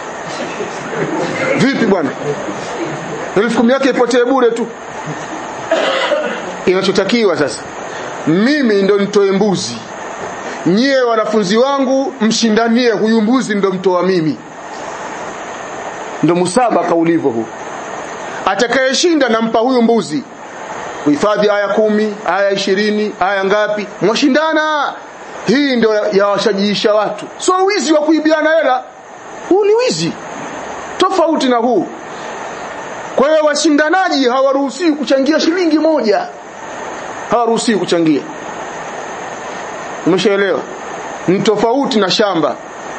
vipi bwana elfu kumi yake ipotee bure tu inachotakiwa sasa mimi ndo nitoe mbuzi nyie wanafunzi wangu mshindanie huyu mbuzi ndo mtoa mimi ndo musabaka ulivyo huu atakayeshinda nampa huyu mbuzi kuhifadhi aya kumi aya ishirini aya ngapi mwashindana hii ndio yawashajiisha watu so wizi wa kuibiana hela huu ni wizi tofauti na huu kwa hiyo washindanaji hawaruhusiwi kuchangia shilingi moja hawaruhusiwi kuchangia umeshaelewa ni tofauti na shamba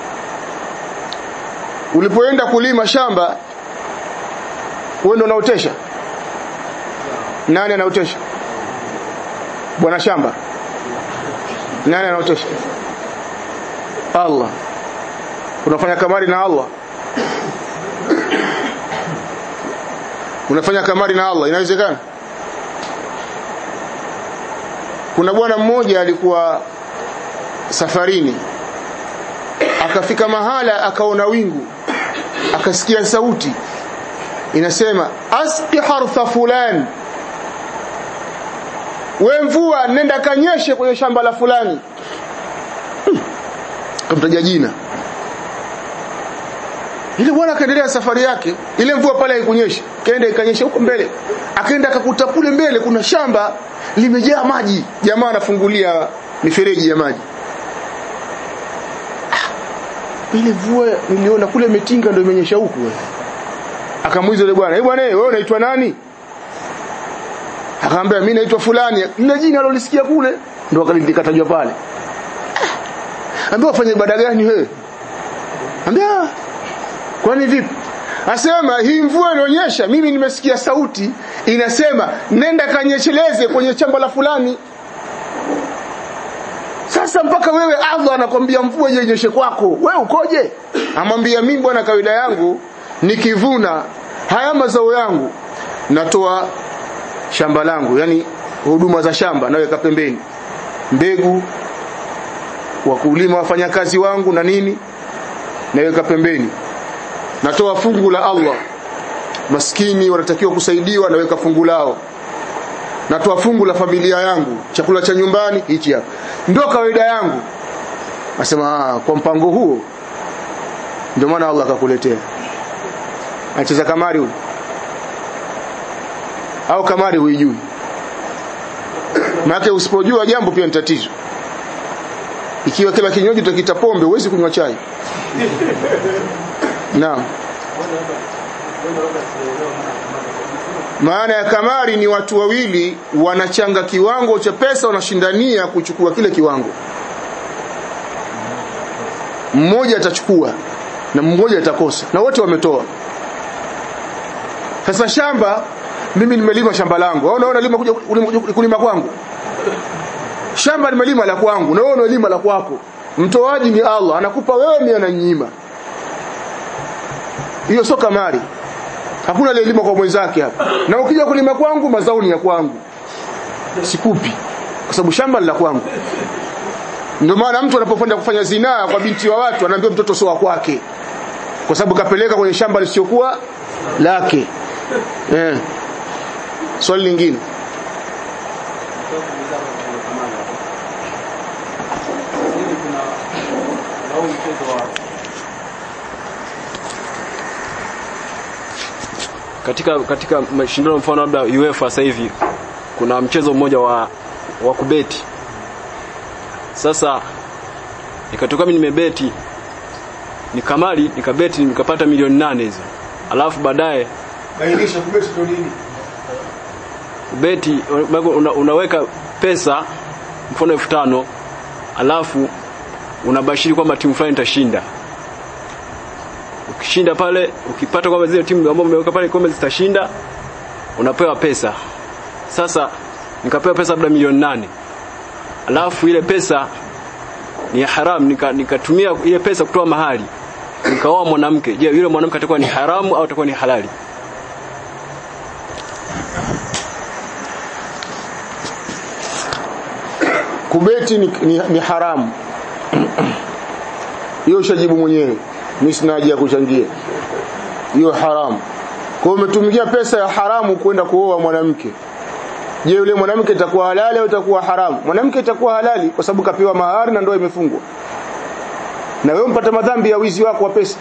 ulipoenda kulima shamba wewe ndio unaotesha nani anaotesha bwana shamba nani anaotesha Allah unafanya kamari na Allah unafanya kamari na Allah inawezekana kuna bwana mmoja alikuwa safarini akafika mahala akaona wingu akasikia sauti inasema asqi hartha fulani we mvua nenda kanyeshe kwenye shamba la fulani hmm. kamtaja jina ile bwana akaendelea safari yake ile mvua pale haikunyesha kaenda ikanyesha huko mbele akaenda akakuta kule mbele kuna shamba limejaa maji jamaa anafungulia mifereji ya maji ah, ile mvua niliona kule metinga ndio imenyesha huku akamuuliza yule bwana eh bwana wewe unaitwa nani akamwambia mimi naitwa fulani lile jina alolisikia kule ndo akalikatajwa pale ambia wafanye ibada gani wewe ambia kwani vipi asema hii mvua inaonyesha mimi nimesikia sauti inasema nenda kanyesheleze kwenye chamba la fulani sasa mpaka wewe Allah anakwambia mvua inyeshe kwako wewe ukoje amwambia mimi bwana kawaida yangu nikivuna haya mazao yangu natoa shamba langu yani huduma za shamba naweka pembeni mbegu wakulima wafanyakazi wangu na nini naweka pembeni natoa fungu la Allah maskini wanatakiwa kusaidiwa naweka fungu lao natoa fungu la familia yangu chakula cha nyumbani hichi hapa ndio kawaida yangu nasema kwa mpango huo ndio maana Allah akakuletea anacheza kamari huyu au kamari huijui maana usipojua jambo pia ni tatizo ikiwa kila kinywaji utakita pombe huwezi kunywa chai naam maana ya kamari ni watu wawili wanachanga kiwango cha pesa wanashindania kuchukua kile kiwango mmoja atachukua na mmoja atakosa na wote wametoa sasa shamba mimi nimelima shamba langu au unaona lima kuja kulima- kulima kwangu shamba nimelima la kwangu na wewe unalima la kwako mtoaji ni Allah anakupa wewe mimi ananyima hiyo sio kamari hakuna aliyelima kwa mwenzake hapa na ukija kulima kwangu mazao ni ya kwangu sikupi kwa sababu shamba ni la kwangu ndio maana mtu anapokwenda kufanya zinaa kwa binti wa watu anaambiwa mtoto sio wa kwake kwa sababu kapeleka kwenye shamba lisiokuwa lake eh swali lingine katika katika mashindano mfano labda UEFA sasa hivi kuna mchezo mmoja wa wa kubeti sasa ikatoka mimi nimebeti nikamali nikabeti nikapata milioni nane hizo alafu baadaye bainisha kubeti ndio nini beti una, unaweka pesa mfano elfu tano alafu unabashiri kwamba timu fulani itashinda ukishinda pale ukipata kwamba zile timu ambazo umeweka pale kwamba zitashinda unapewa pesa sasa nikapewa pesa labda milioni nane alafu ile pesa ni ya haram nika- nikatumia ile pesa kutoa mahali nikaoa mwanamke je yule mwanamke atakuwa ni haramu au atakuwa ni halali kubeti ni, ni, ni haramu hiyo ushajibu mwenyewe mimi sina haja ya kuchangia hiyo haramu kwa hiyo umetumikia pesa ya haramu kwenda kuoa mwanamke je yule mwanamke itakuwa halali au itakuwa haramu mwanamke itakuwa halali kwa sababu kapewa mahari na ndoa imefungwa na wewe mpata madhambi ya wizi wako wa pesa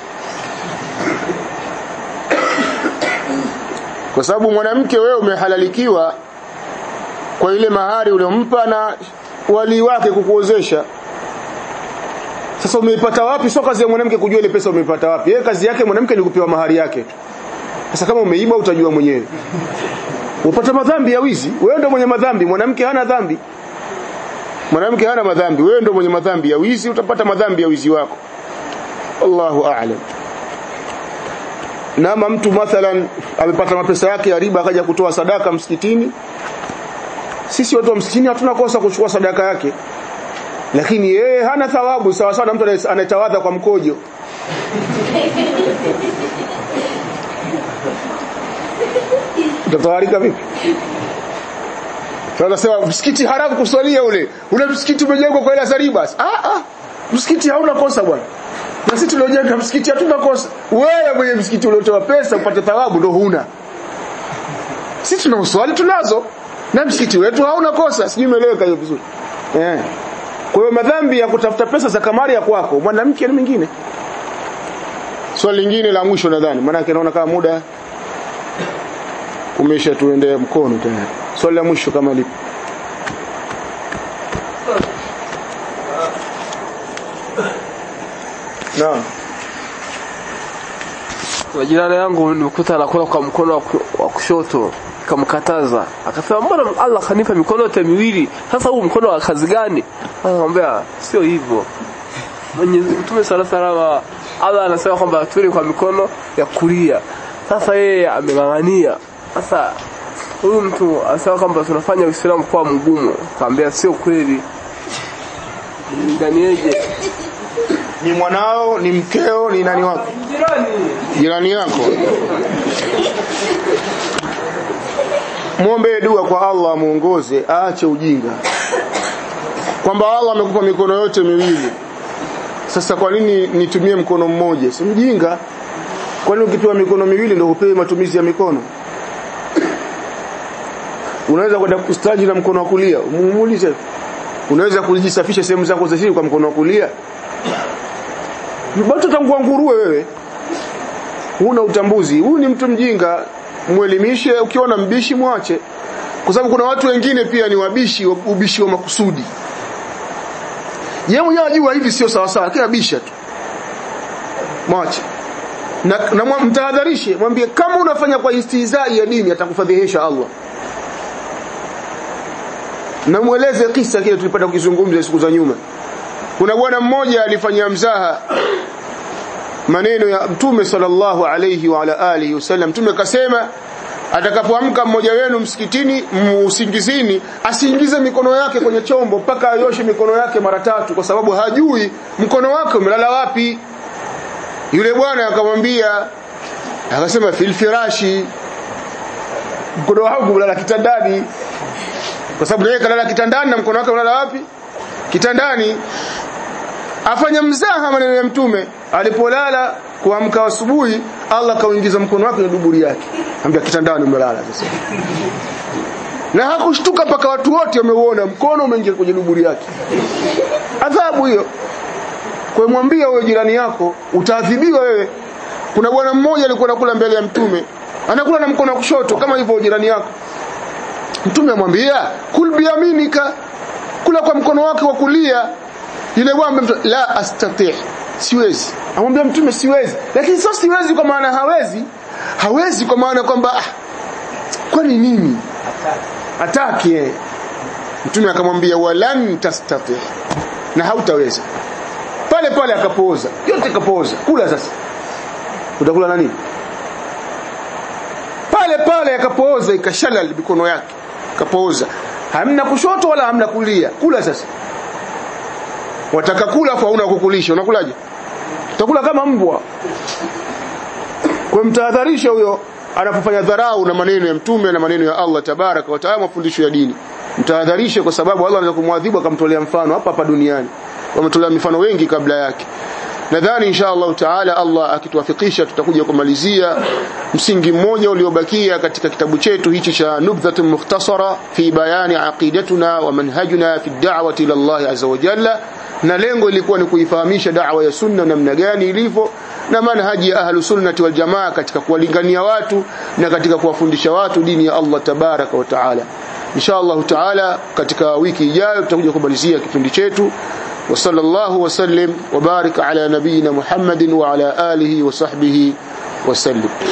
kwa sababu mwanamke wewe umehalalikiwa kwa ile mahari uliompa na wali wake kukuozesha sasa umeipata wapi sio kazi ya mwanamke kujua ile pesa umeipata wapi yeye kazi yake mwanamke ni kupewa mahari yake tu sasa kama umeiba utajua mwenyewe upata madhambi ya wizi wewe ndio mwenye madhambi mwanamke hana dhambi mwanamke hana madhambi wewe ndio mwenye madhambi ya wizi utapata madhambi ya wizi wako Allahu a'lam nama mtu mathalan amepata mapesa yake ya riba akaja kutoa sadaka msikitini sisi watu wa msikitini hatuna kosa kuchukua sadaka yake lakini yeye hana thawabu sawa sawa na mtu anaye- anayetawadha kwa mkojo utatawarika vipi sasa nasema msikiti haramu kuswalia ule ule msikiti umejengwa kwa hela za riba ah ah msikiti hauna kosa bwana na sisi tuliojenga msikiti hatuna kosa wewe mwenye msikiti uliotoa pesa upate thawabu ndo huna sisi tuna uswali tunazo na msikiti wetu hauna kosa sijui umeeleweka hiyo vizuri eh kwa hiyo madhambi ya kutafuta pesa za kamari ya kwako mwanamke na mwingine swali lingine la mwisho nadhani maana yake naona kama muda umesha tuendea mkono tayari swali la mwisho kama lipo Naam. Kuna jirani yangu nilikuta anakula kwa mkono wa ku- wa kushoto nikamkataza akasema mbona Allah kanipa mikono yote miwili sasa huu mkono wa kazi gani akamwambia sio hivyo Mwenyezi Mtume sala salama Allah anasema kwamba tule kwa mikono ya kulia sasa yeye ameng'ang'ania sasa huyu mtu anasema kwamba tunafanya Uislamu kuwa mgumu kaambia sio kweli Nganiyeje Ni mwanao, ni mkeo, ni nani wako? jirani Jirani yako. Muombe dua kwa Allah amuongoze aache ujinga. Kwamba Allah amekupa mikono yote miwili. Sasa kwa nini nitumie mkono mmoja? Si mjinga. Kwani ukipewa mikono miwili ndio upewe matumizi ya mikono? Unaweza kwenda kustaji na mkono wa kulia, umuulize. Unaweza kujisafisha sehemu zako za siri kwa mkono wa kulia? Bado utangua nguruwe wewe. Huna utambuzi. Huyu ni mtu mjinga. Mwelimishe, ukiona mbishi mwache. Kwa sababu kuna watu wengine pia ni wabishi, ubishi wa makusudi. Yeye mwenyewe anajua hivi sio sawa sawa, lakini abisha tu. Mwache. na, na mwa- mtahadharishe mwambie kama unafanya kwa istihzai ya dini atakufadhihisha Allah na mueleze kisa kile tulipata kukizungumza siku za nyuma kuna bwana mmoja alifanyia mzaha maneno ya mtume sallallahu alayhi wa ala alihi wasallam mtume kasema atakapoamka mmoja wenu msikitini m- usingizini asiingize mikono yake kwenye chombo mpaka ayoshe mikono yake mara tatu kwa sababu hajui mkono wake umelala wapi yule bwana akamwambia akasema fil firashi mkono wangu ulala kitandani kwa sababu yeye kalala kitandani na mkono wake unalala wapi kitandani afanya mzaha maneno ya mtume alipolala kuamka asubuhi Allah kauingiza mkono wake kwenye duburi yake ambia kitandani umelala sasa na hakushtuka mpaka watu wote wameuona mkono umeingia kwenye duburi yake adhabu hiyo kwa mwambia wewe jirani yako utaadhibiwa wewe kuna bwana mmoja alikuwa anakula mbele ya mtume anakula na mkono wa kushoto kama hivyo jirani yako mtume amwambia kul biyaminika kula kwa mkono wake wa kulia yule bwana mtu la astati siwezi amwambia mtume siwezi lakini sio siwezi kwa maana hawezi hawezi kwa maana kwamba ah, kwani nini hataki eh. mtume akamwambia walan tastati na hautaweza pale pale akapooza yote kapooza kula sasa utakula nani pale pale akapooza ikashalal mikono yake kapooza hamna kushoto wala hamna kulia kula sasa wataka kula afu hauna kukulisha unakulaje utakula kama mbwa kwa mtahadharisha huyo anapofanya dharau na maneno ya mtume na maneno ya Allah tabaraka wa taala mafundisho ya dini mtahadharishe kwa sababu Allah anaweza kumwadhibu akamtolea mfano hapa hapa duniani wametolea mifano wengi kabla yake nadhani insha Allah taala Allah akituwafikisha tutakuja kumalizia msingi mmoja uliobakia katika kitabu chetu hichi cha nubdhatun mukhtasara fi bayani aqidatuna wa manhajuna fi da'wati ila Allah azza wa jalla na lengo ilikuwa ni kuifahamisha da'wa ya sunna namna gani ilivyo na manhaji ya ahlu sunnati wal jamaa katika kuwalingania watu na katika kuwafundisha watu dini ya Allah tabaraka wa taala insha Allah taala katika wiki ijayo tutakuja kumalizia kipindi chetu وصلى الله وسلم وبارك على نبينا محمد وعلى آله وصحبه وسلم